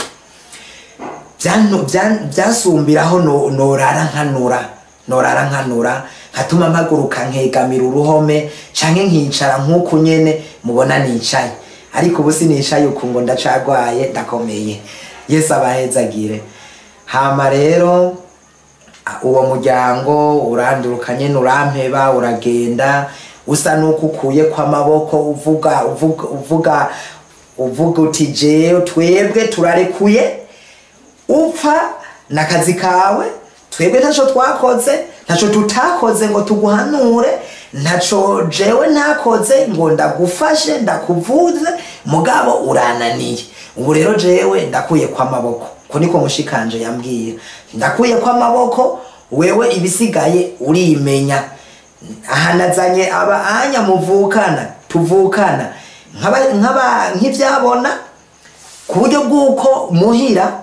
Byanu- bya- byasumbiraho no- norara nkanura norara nkanura nkatuma mpaguruka nkegamira uruhome canke nkicara nk'uku nyene mubona nicaye ariko ubu sinicaye uku ngo ndacagwaye ndakomeye yesu abahezagire hama rero a- uwo muryango uranduruka nyene urampeba uragenda usa n'uko ukuye kw'amaboko uvuga uvuga uvuga uvuga uti jewe twebwe turarekuye upfa n'akazi kawe twebwe ntaco twakoze ntaco tutakoze ngo tuguhanure ntaco jewe ntakoze ngo ndagufashe ndakuvuze mugabo urananiye ubu rero jewe ndakuye kw'amaboko ko niko mushikanje yambwiye ndakuye kw'amaboko wewe ibisigaye urimenya aha nazanye aba anya muvukana tuvukana nk'aba- nk'aba- nk'ivyabona ku buryo bw'uko muhira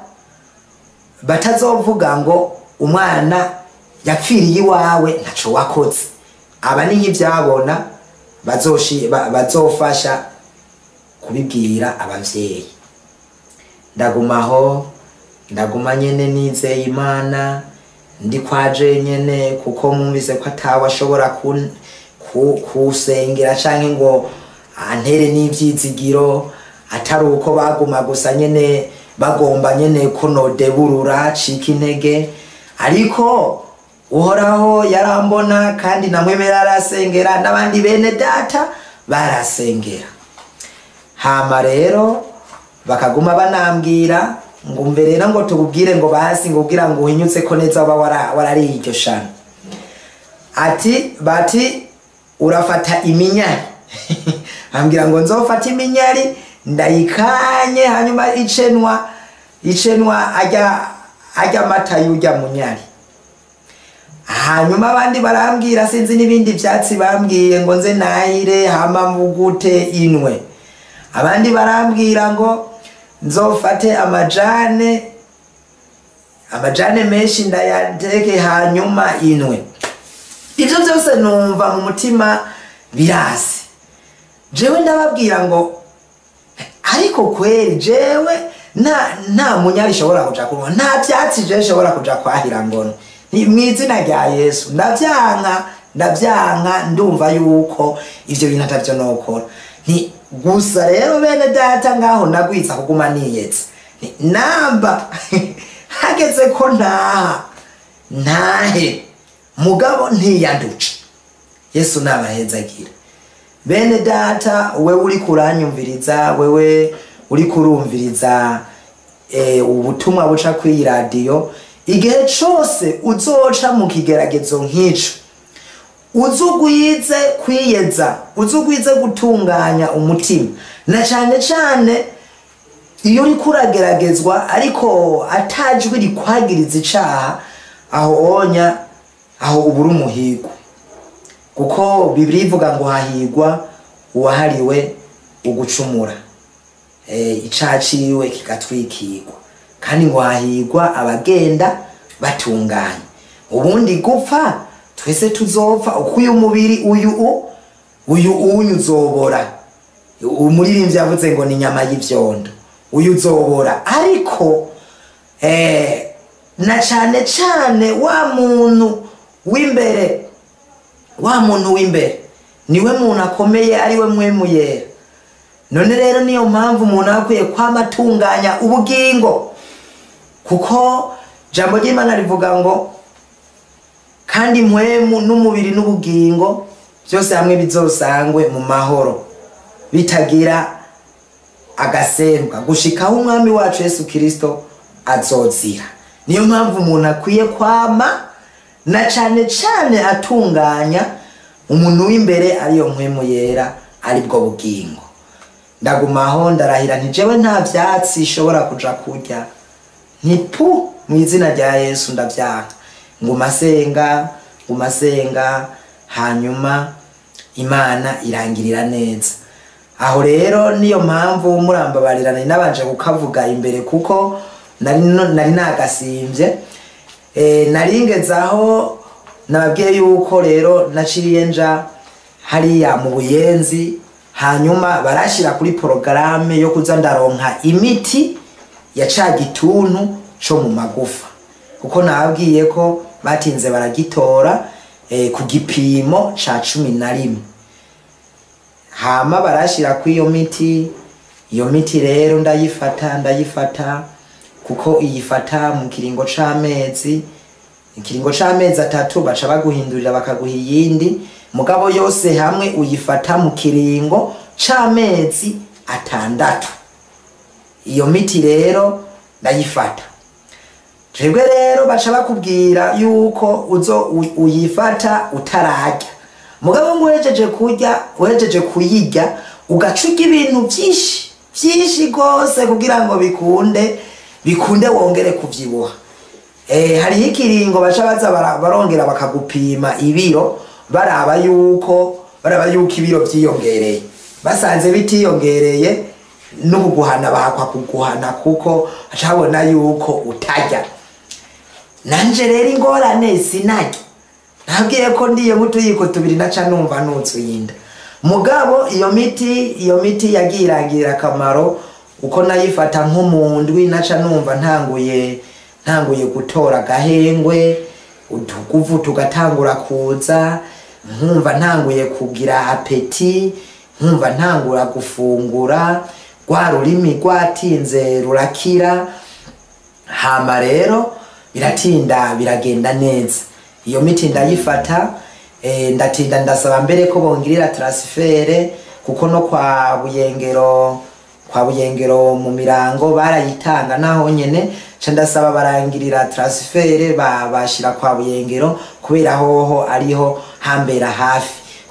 batazovuga ngo umwana yapfiriye iwawe ntaco wakoze aba ni nk'ivyabona bazoshi- ba- bazofasha kubibwira abavyeyi ndagumaho ndaguma nyene nizeye imana ndi kwaje nyene kuko mwumvise ko atawe ashobora kun- ku- kusengera canke ngo antere n'ivyizigiro atari uko baguma gusa nyene bagomba nyene ko nodeburura cika intege ariko uhoraho yarambona kandi namwemera arasengera n'abandi bene data barasengera hama rero bakaguma banambwira ngo umve rero ngo tububwire ngo basi ngo ugira ngo uhinyutse ko neza uba wara- warariye iryo shano ati bati urafata iminyari ambwira ngo nzofata iminyari ndayikanye hanyuma icenwa icenwa ajya ajya amata y'ujya munyari hanyuma abandi barambwira sinzi n'ibindi byatsi bambwiye ngo nze nahire hama mugute inwe abandi barambwira ngo nzofate amajane amajane menshi ndayateke hanyuma inwe ibyo byose numva mu mutima birasi jewe ndababwira ngo ariko kweri jewe nta nta munyari ishobora kuja kunywa nta byatsi jewe ishobora kuja kwahira ngono ni mu izina rya yesu ndavyanka ndavyanka ndumva yuko ivyo bintu atavyo nokora ni gusa rero bene data ngaho nagwiza kuguma niyetse Ni namba hageze ko ntaha ntahe mugabo ntiyanduce yesu nabahezagira bene data wewe uri kuranyumviriza wewe uri kurumviriza eh, ubutumwa buca kuri radiyo igihe cose uzoca mu kigeragezo nk'ico uzugwize kwiyeza uzugwize gutunganya umutima na cane cane iyo uriko urageragezwa ariko atajwi rikwagiriza icaha aho onya aho ubura umuhigo kuko bibiri ivuga ngo hahigwa uwahariwe ugucumura e, icaha ciwe kigatwikirwa kandi ngo hahigwa abagenda batunganye ubundi gupfa twese tuzopfa uko uyu mubiri uyu u uyu unyu uzobora umuririmbyi yavuze ngo ni inyama y'ivyondo uyu uzobora ariko eh, na cane cane wa muntu w'imbere wa muntu w'imbere niwe muntu akomeye ariwe mwemu yera none rero niyo mpamvu umuntu aba akwiye kwama atunganya ubugingo kuko jambo ry'imana rivuga ngo kandi mpwemu n'umubiri n'ubugingo byose hamwe bizosangwe mu mahoro bitagira agasembwa gushikaho umwami wacu yesu kirisito azozira niyo mpamvu umuntu akwiye kwama na cane cane atunganya umuntu w'imbere ariyo mpwemu yera aribwo bugingo ndagumaho ndarahira nti jewe nta vyatsi ishobora kuja kurya ntipu mu izina rya yesu ndavyanga nguma senga nguma senga hanyuma imana irangirira neza aho rero niyo mpamvu murambabarira nari nabanje kukavuga imbere kuko nari no- nari nagasimbye e, naringeze aho nababwiye yuko rero naciye nja hariya mu buyenzi hanyuma barashira kuri porogaramu yo kuza ndaronka imiti ya ca gituntu co mu magufa kuko nababwiye ko batinze baragitora eh, ku gipimo ca cumi na rimwe hama barashira ku iyo miti iyo miti rero ndayifata ndayifata kuko iyifata mu kiringo c'amezi ikiringo c'amezi atatu baca baguhindurira bakaguha iyindi mugabo yose hamwe uyifata mu kiringo c'amezi atandatu iyo miti rero ndayifata twebwe rero baca bakubwira yuko uzo u- uyifata utararya mugabo ngo uhejeje kurya uhejeje kuyirya ugaca urya ibintu byinshi byinshi rwose kugira ngo bikunde bikunde wongere kuvyibuha eh, hariho ikiringo baca baza bara- barongera bakagupima ibiro baraba yuko baraba yuko ibiro vyiyongereye basanze bitiyongereye n'ubuguhana bahakwa kuguhana kuko baca babona yuko utarya nanje rero ingorane sinarya nabwiye ko ndiye nk'utuyiko tubiri naca numva nutsuye mugabo iyo miti iyo miti yagiye irangirira akamaro uko nayifata nk'umundwi naca numva ntanguye ntanguye gutora agahengwe utuguvu tugatangura kuza nkumva ntanguye kugira apeti nkumva ntangura gufungura rwa rurimi rwatinze rurakira hama rero biratinda biragenda neza iyo miti ndayifata eh, ndatinda ndasaba mbere ko bongirira transfere kuko no kwa buyengero kwa buyengero mu mirango barayitanga naho nyene ca ndasaba barangirira transfere ba- bashira kwa buyengero kubera hoho ariho hambera hafi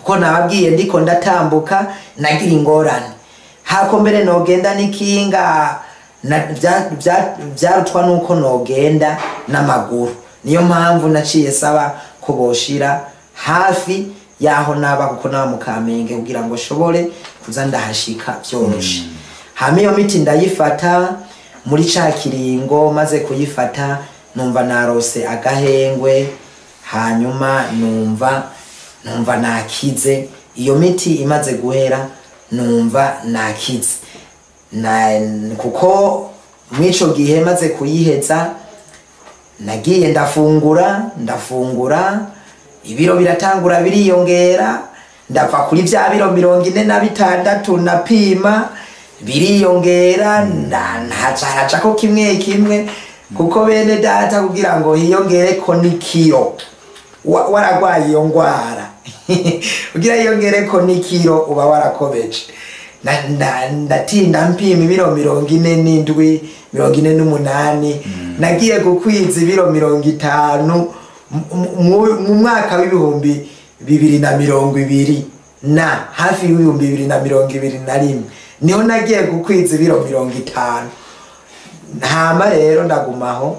kuko nababwiye ndiko ndatambuka nagira ingorane hako mbere nogenda n'ikinga na- bya- bya- byarutwa nuko nogenda n'amaguru niyo mpamvu naciye saba ko boshira hafi yaho naba kuko naba mu kamenge kugira ngo shobore kuza ndahashika byoroshe hama iyo miti ndayifata muri ca kiringo maze kuyifata numva narose agahengwe hanyuma numva numva nakize iyo miti imaze guhera numva nakize na kuko mw'ico gihe maze kuyiheza nagiye ndafungura ndafungura ibiro biratangura biriyongera ndava kuri vya biro mirongo ine na bitandatu napima biriyongera nda- nhaca haracako kimwe kimwe kuko bene data kugira ngo hiyongereko n'ikiro wa- waragwaye iyo ngwara kugira hiyongereko n'ikiro uba warakobeje Na- nda- ndatinda mpima ibiro mirongo ine n'indwi mirongo ine n'umunani nagiye gukwiza ibiro mirongo itanu mu- mu- mu mwaka w'ibihumbi bibiri na mirongo ibiri na hafi y'ibihumbi bibiri na mirongo ibiri na rimwe niho nagiye gukwiza ibiro mirongo itanu hama rero ndagumaho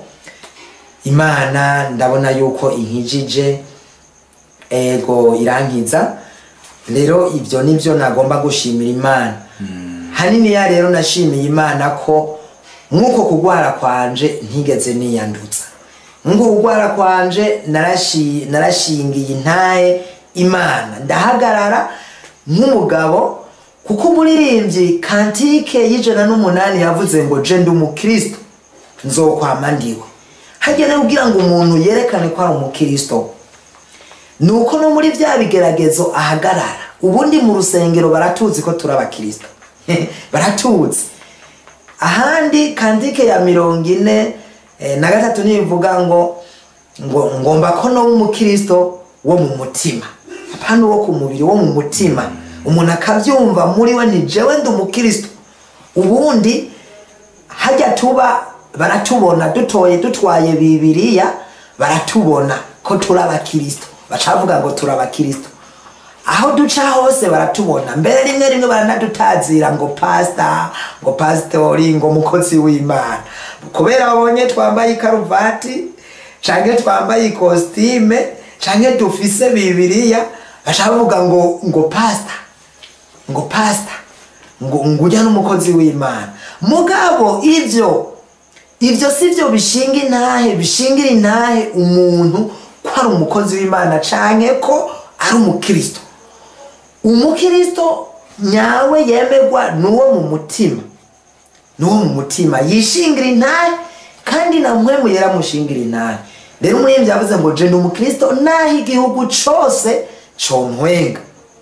imana ndabona yuko inkijije ego irankiza rero ibyo nibyo nagomba gushimira imana haniniya rero nashimiye imana ko nk'uko kugwara kwanje ntigeze niyandutsa nk'uko kugwara kwanje narashi- narashingiye intaye imana ndahagarara nk'umugabo kuko umuririmbyi kantike y'ijana n'umunani yavuze ngo je ndi umukristo nzokwama ndiwe hagera kugira ngo umuntu yerekane ko ari umukristo nuko no muri bya bigeragezo ahagarara ubundi mu rusengero baratuzi ko turi abakristo baratuzi ahandi kandike ya mirongo ine eh, na gatatu nivuga ngo ngo ngomba ko no umukristo wo mu mutima apana wo ku mubiri wo mu mutima umuntu akabyumva muri we ni jewe ndi umukristo ubundi hajya tuba baratubona dutoye dutwaye bibiriya baratubona ko turi abakristo bacavuga ngo turi abakristo aho duca hose baratubona mbere rimwe rimwe baranadutazira ngo pasita ngo pasitori ngo mukozi w'imana kubera babonye twambaye ikaruvati canke twambaye ikositime canke dufise bibiriya baca bavuga ngo ngo pasita ngo pasita ngo ngo ujya n'umukozi w'imana mugabo ivyo ivyo si byo bishinga intahe bishingira intahe umuntu ko ari umukozi w'imana canke ko ari umukristo umukristo nyawe yemerwa n'uwo mu mutima n'uwo mu mutima yishingira intahe kandi na mpwemu yaramushingira intahe rero umuririmbyi yavuze ngo je ndi umukristo naho igihugu cose contwenga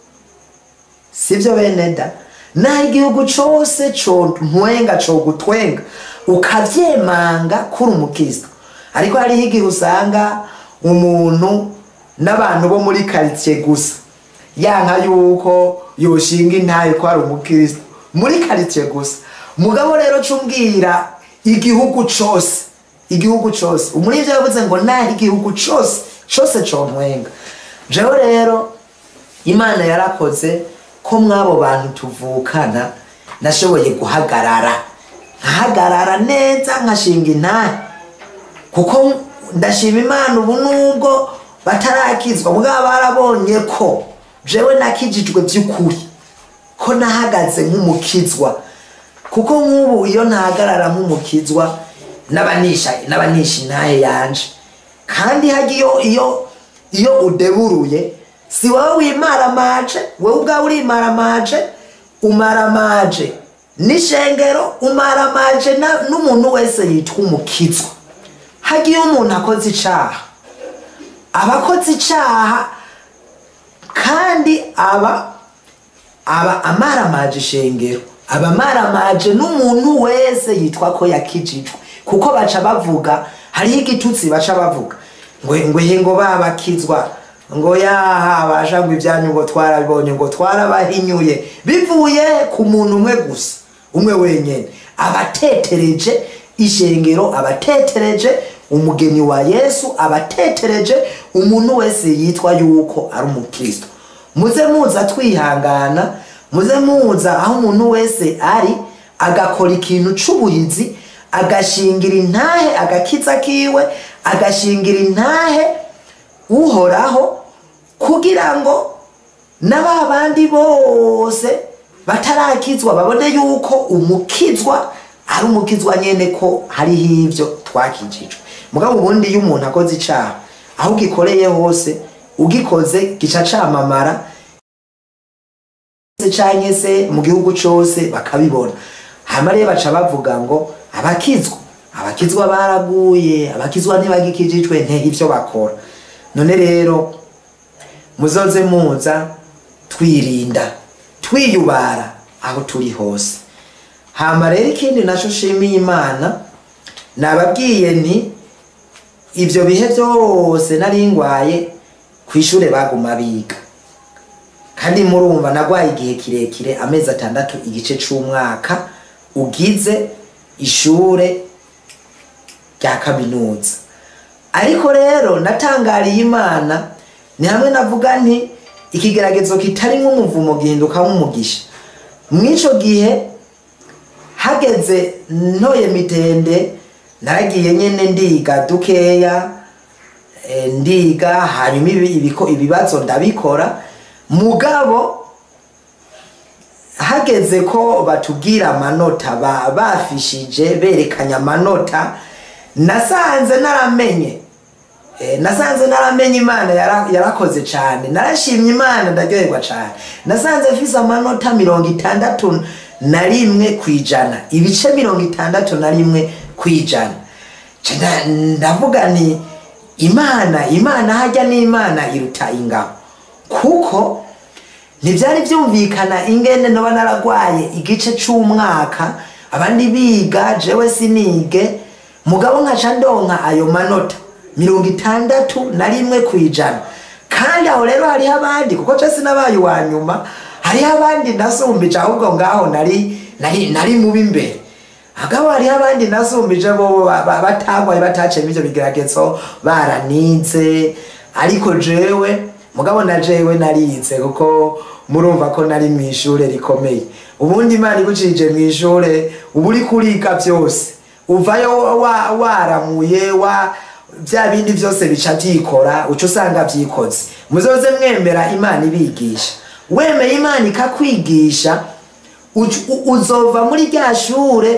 sibyo bene da naho igihugu cose contwenga cogutwenga ukavyemanga kuri umukristo ariko hariho igihe usanga umuntu n'abantu bo muri karitsiye gusa yanka yuko yoshinga intaye ko ari umukristo muri karitsiye gusa mugabo rero cumbwira igihugu cose igihugu cose umurivyo yavuze ngo naho igihugu cose cose contwenga jewe rero imana yarakoze ko mw'abo bantu tuvukana nashoboye guhagarara nkahagarara neza nkashinga intahe kuko ndashima imana ubu nubwo batarakizwa mugabo barabonye ko jewe nakijijwe by'ukuri ko nahagaze nk'umukizwa kuko nk'ubu iyo ntahagarara nk'umukizwa n'abanisha n'abanisha intahe yanje kandi hajya iyo iyo iyo udeburuye si wowe wimaramaje wowe ubwawe urimaramaje umaramaje n'ishengero umaramaje na- n'umuntu wese yitwa umukizwa hagiye umuntu akoze icaha aba akoze icaha kandi aba aba amaramaje ishengero aba amaramaje n'umuntu wese yitwa ko yakijijwe kuko baca bavuga hariho igitutsi baca bavuga ngo ngo he ngo babakizwa ngo yaha basha ngo ibyanyu ngo twarabibonye ngo twarabahinyuye bivuye ku muntu umwe gusa umwe wenyene abatetereje ishengero abatetereje umugeni wa yesu abatetereje umuntu wese yitwa yuko ari umukristo muze muza twihangana muze muza aho umuntu wese ari agakora ikintu c'ubuhizi agashingira intahe agakiza kiwe agashingira intahe uhoraho kugira ngo na ba bandi bose batarakizwa babone yuko umukizwa ari umukizwa nyene ko hariho ivyo twakijijwe mugabo ubundi iyo umuntu akoze icaha aho ugikoreye hose ugikoze gica camamara canke se mu gihugu cose bakabibona hama rero baca bavuga ngo abakizwa abakizwa baraguye abakizwa ntibagikijijwe nteho ivyo bakora none rero muzoze muza twirinda twiyubara aho turi hose hama rero ikindi naco shimiye imana nababwiye nti ivyo bihe vyose nari ngwaye kw'ishure baguma biga kandi murumva nagwaye igihe kirekire amezi atandatu igice c'umwaka ugize ishure rya kaminuza ariko rero natangariye imana ni hamwe navuga nti ikigeragezo kitari nk'umuvumo gihinduka nk'umugisha mw'ico gihe hageze ntoye mitende naragiye nyene ndiga dukeya eh, ndiga hanyuma ibi- ibiko- ibibazo ndabikora mugabo hageze ko batubwira amanota ba- bafishije berekanye amanota nasanze naramenye Eh, nasanze naramenye imana yara- yarakoze cyane narashimye imana ndaryoherwa cyane nasanze mfise amanota mirongo itandatu na rimwe ku ijana ibice mirongo itandatu na rimwe ku ijana Ca nda- ndavuga ni imana imana hajya n'imana iruta ingabo kuko ntibyari byumvikana ingene noba naragwaye igice c'umwaka abandi biga jewe sinige mugabo nkaca ndonka ayo manota mirongo itandatu na rimwe ku ijana kandi aho rero hariho abandi kuko je sinabaye uwa nyuma hariho abandi nasumbije ahubwo ngaho nari nari nari mubi imbere agabo hariho abandi nasumbije bo ba- ba- batagwaye bataciyemo ivyo bigeragezo baranize ariko jewe mugabo na jewe narize kuko murumva ko nari mu ishure rikomeye ubundi imana igucije mu ishure uba uri kuriga vyose uvayo wa- waramuye wa bya bindi byose bica byikora uca usanga byikoze muzoze mwemera imana ibigisha wemeye imana ikakwigisha uc- u- uzova muri rya shure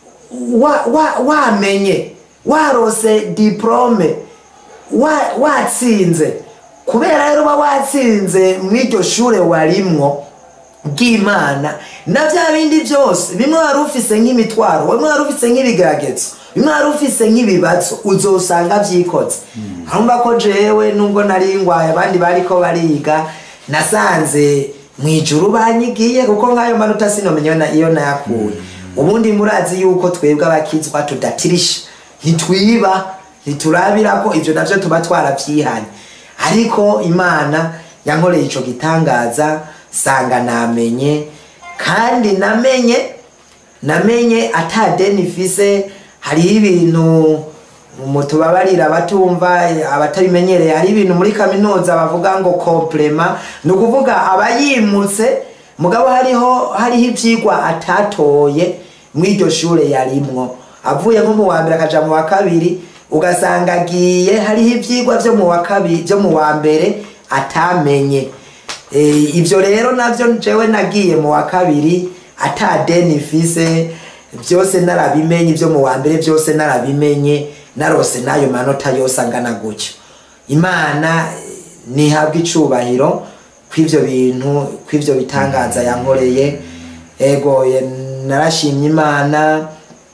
wa- wa- wamenye warose diplome wa- watsinze kubera rero uba watsinze mw'iryo shure warimwo bw'imana na bya bindi byose bimwe wari ufise nk'imitwaro bimwe wari ufise nk'ibigeragezo bimwe wari ufise nk'ibibazo uzosanga vyikoze arumva ko jewe nubwo nari ngwaye abandi bariko bariga nasanze mwijuru banyigiye kuko nk'ayo manota sinomenya na- iyo nayakuye ubundi murazi yuko twebwe abakizwa tudatirisha ntitwiba ntiturabira ko ivyo navyo tuba twaravyihanye ariko imana yankoreye ico gitangaza sanga namenye kandi namenye namenye ata deni mfise hariho ibintu mutubabarira abatumva abatabimenyereye hari ibintu muri kaminuza bavuga ngo komplema ni ukuvuga abayimutse mugabo hariho hariho ivyigwa atatoye mw'iryo shure yarimwo avuye nko mu wa mbere akaja mu wa kabiri ugasanga agiye hariho ivyigwa vyo mu wa kabiri vyo mu wa mbere atamenye Eh, ivyo rero navyo jewe nagiye mu wa kabiri ata deni mfise vyose narabimenye ivyo mu wa mbere vyose narabimenye narose n'ayo manota yose angana gutyo imana eh, nihabwa icubahiro kw'ivyo bintu kw'ivyo bitangaza yankoreye ego eh, narashimye imana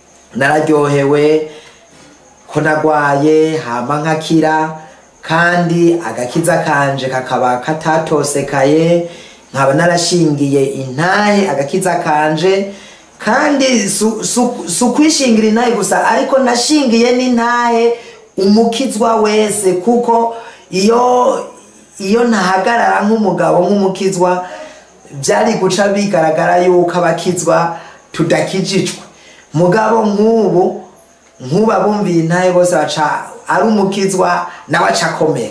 nararyohewe ko nagwaye hama nkakira kandi agakiza kanje kakaba katatosekaye nkaba narashingiye intahe agakiza kanje kandi su- su- si ukwishingira intahe gusa ariko nashingiye n'intahe umukizwa wese kuko iyo iyo ntahagarara nk'umugabo nk'umukizwa byari guca bigaragara yuko abakizwa tudakijijwe mugabo nk'ubu nk'ubu abumviye intahe bose baca ari umukizwa nawe aca akomera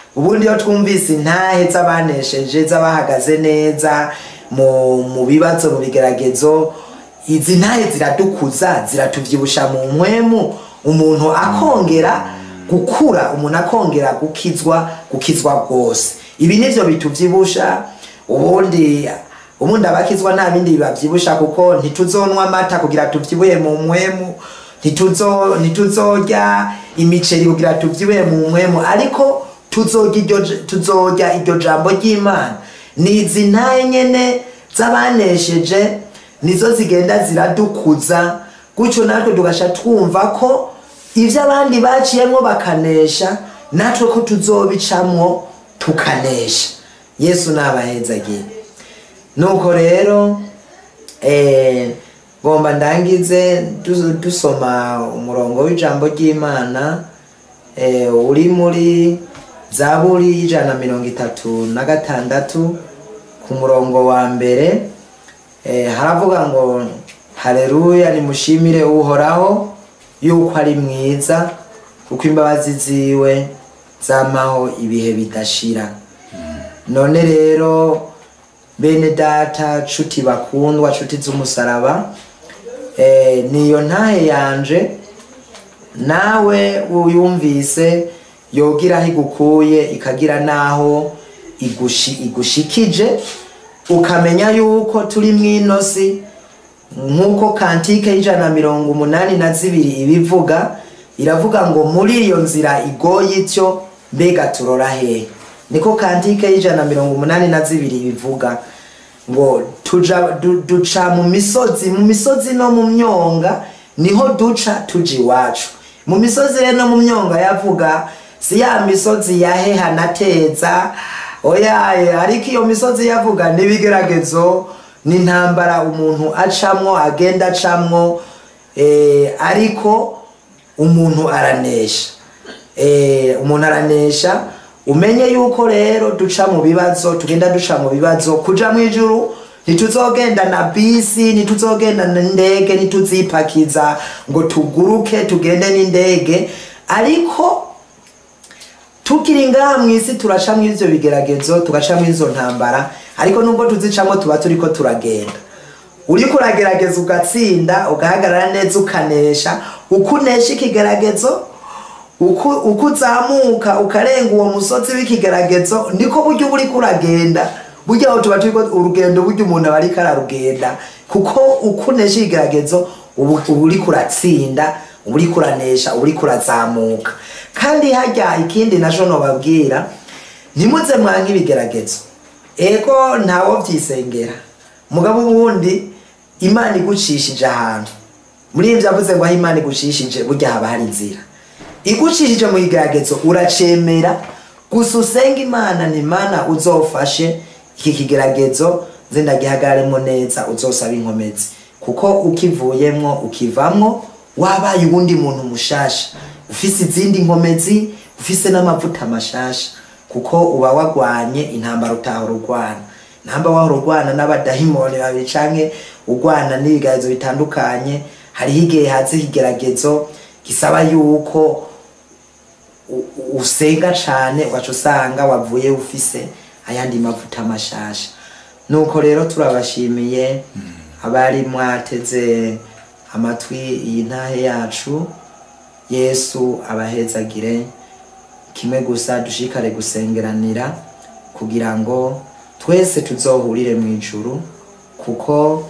ubundi iyo twumvise intahe z'abanesheje z'abahagaze neza mu mu bibazo mu bigeragezo izi ntahe ziradukuza ziratuvyibusha mu mwemu umuntu akongera gukura umuntu akongera gukizwa gukizwa rwose ibi nivyo bituvyibusha ubundi ubundi abakizwa nta bindi bibavyibusha kuko ntituzonwa amata kugira tuvyibuye mu mwemu ntituzo ntituzorya imiceri kugira tuvyibuye mu mwemu ariko tuzorya iryo j- tuzorya iryo jambo ry'imana ni izi ntahe nyene z'abanesheje nizo zigenda ziradukuza gutyo natwe tugasha twumva ko ivyo abandi baciyemwo bakanesha natwe ko tuzobicamwo tukanesha yesu nabahezagiye nuko rero eh, ngomba ndangize du- dusoma umurongo w'ijambo ry'imana eh, uri muri zaburi y'ijana na mirongo itatu na gatandatu ku murongo wa mbere eh, haravuga ngo haleluya nimushimire uhoraho yuko ari mwiza kuko imbabazi ziwe zamaho ibihe bidashira none rero bene data nshuti bakundwa nshuti z'umusaraba eh, niyo ntahe yanje nawe uyumvise yogira aho igukuye ikagira n'aho igushi, igushikije ukamenya yuko turi mw'inosi nk'uko kantike y'ijana na mirongo umunani na zibiri ibivuga iravuga ngo muri iyo nzira igoye ityo mbega turora hehe niko kantike y'ijana na mirongo umunani na zibiri ibivuga ngo tuja du, duca mu misozi mu misozi no mu myonga niho duca tuja iwacu mu misozi rero no mu myonga yavuga si ya misozi yaheha nateza oya ariko iyo misozi yavuga n'ibigeragezo n'intambara umuntu acamwo agenda acamwo eh, ariko umuntu aranesha eh, umuntu aranesha umenye yuko rero duca mu bibazo tugenda duca mu bibazo kuja mu ijuru ntituzogenda na bisi ntituzogenda n'indege ntituzipakiza ngo tuguruke tugende n'indege ariko tukiri ngaha mu isi turacamo ivyo bigeragezo tugacamo izo ntambara ariko nubwo tuzicamo tuba turiko turagenda uriko uragerageza ugatsinda ugahagarara neza ukanesha uko unesha ikigeragezo uko uko uzamuka ukarenga uwo musozi w'ikigeragezo niko buryo uba uriko uragenda burya aho tuba turiko urugendo burya umuntu aba ariko ararugenda kuko uko unesha ikigeragezo ubu uba uriko uratsinda uba uriko uranesha uba uriko urazamuka kandi harya ikindi naco nobabwira ntimuze mwanke ibigeragezo ego ntawo vyisengera mugabo ubundi imana igucishije ahantu muri ivyo avuze ngo aho imana igucishije burya haba hari inzira igucishije mu kigeragezo uracemera gusa usenga imana ni imana uzofashe iki kigeragezo nze ndagihagararemo neza uzosaba inkomezi kuko ukivuyemwo ukivamwo wabaye uwundi muntu mushasha ufise izindi nkomezi ufise n'amavuta mashasha kuko uba wagwanye intambara utahora urwana namba wahora urwana n'abadahimoni babiri canke urwana n'ibigeragezo bitandukanye hariho igihe haza ikigeragezo gisaba yuko u- u- usenga cane ugaca usanga wavuye ufise ayandi mavuta mashasha nuko rero turabashimiye abari mwateze amatwi iyi ntahe yacu yesu abahezagire kimwe gusa dushikare gusengeranira kugira ngo twese tuzohurire mu ijuru kuko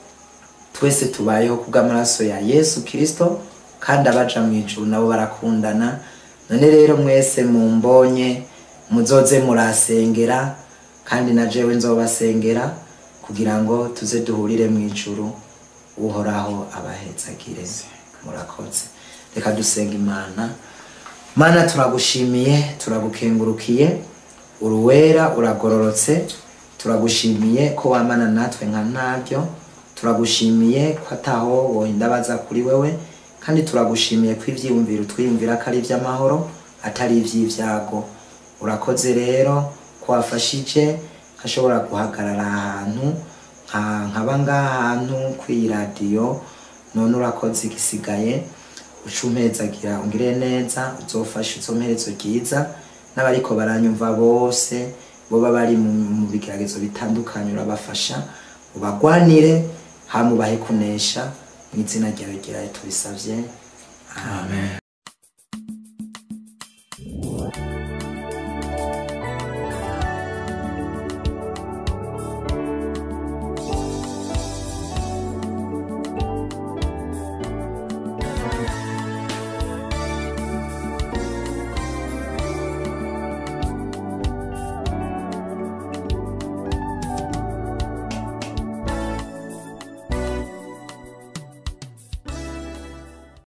twese tubayeho kubw'amaraso ya yesu kirisito kandi abaja mu ijuru nabo barakundana none rero mwese mumbonye muzoze murasengera kandi na jewe nzobasengera kugira ngo tuze duhurire mu ijuru uhoraho abahezagire murakoze reka dusenga imana mana turagushimiye turagukengurukiye uruwera uragororotse turagushimiye ko wamana natwe nka ntabyo turagushimiye ko ataho wohinda baza kuri wewe kandi turagushimiye ko ivyiyumviro twiyumvira ko ari ivy'amahoro atari ivy'ivyago urakoze rero ko wafashije nkashobora guhagarara ahantu nka- nkaba ngaha ahantu kw'iyi radiyo none urakoze igisigaye uca umpezagira ungire neza uzofashe izo mperezo ryiza n'abariko baranyumva bose boba bari mu mu bigeragezo bitandukanye urabafasha ubagwanire hama ubahe kunesha mu izina ryawe ryera tubisavye amen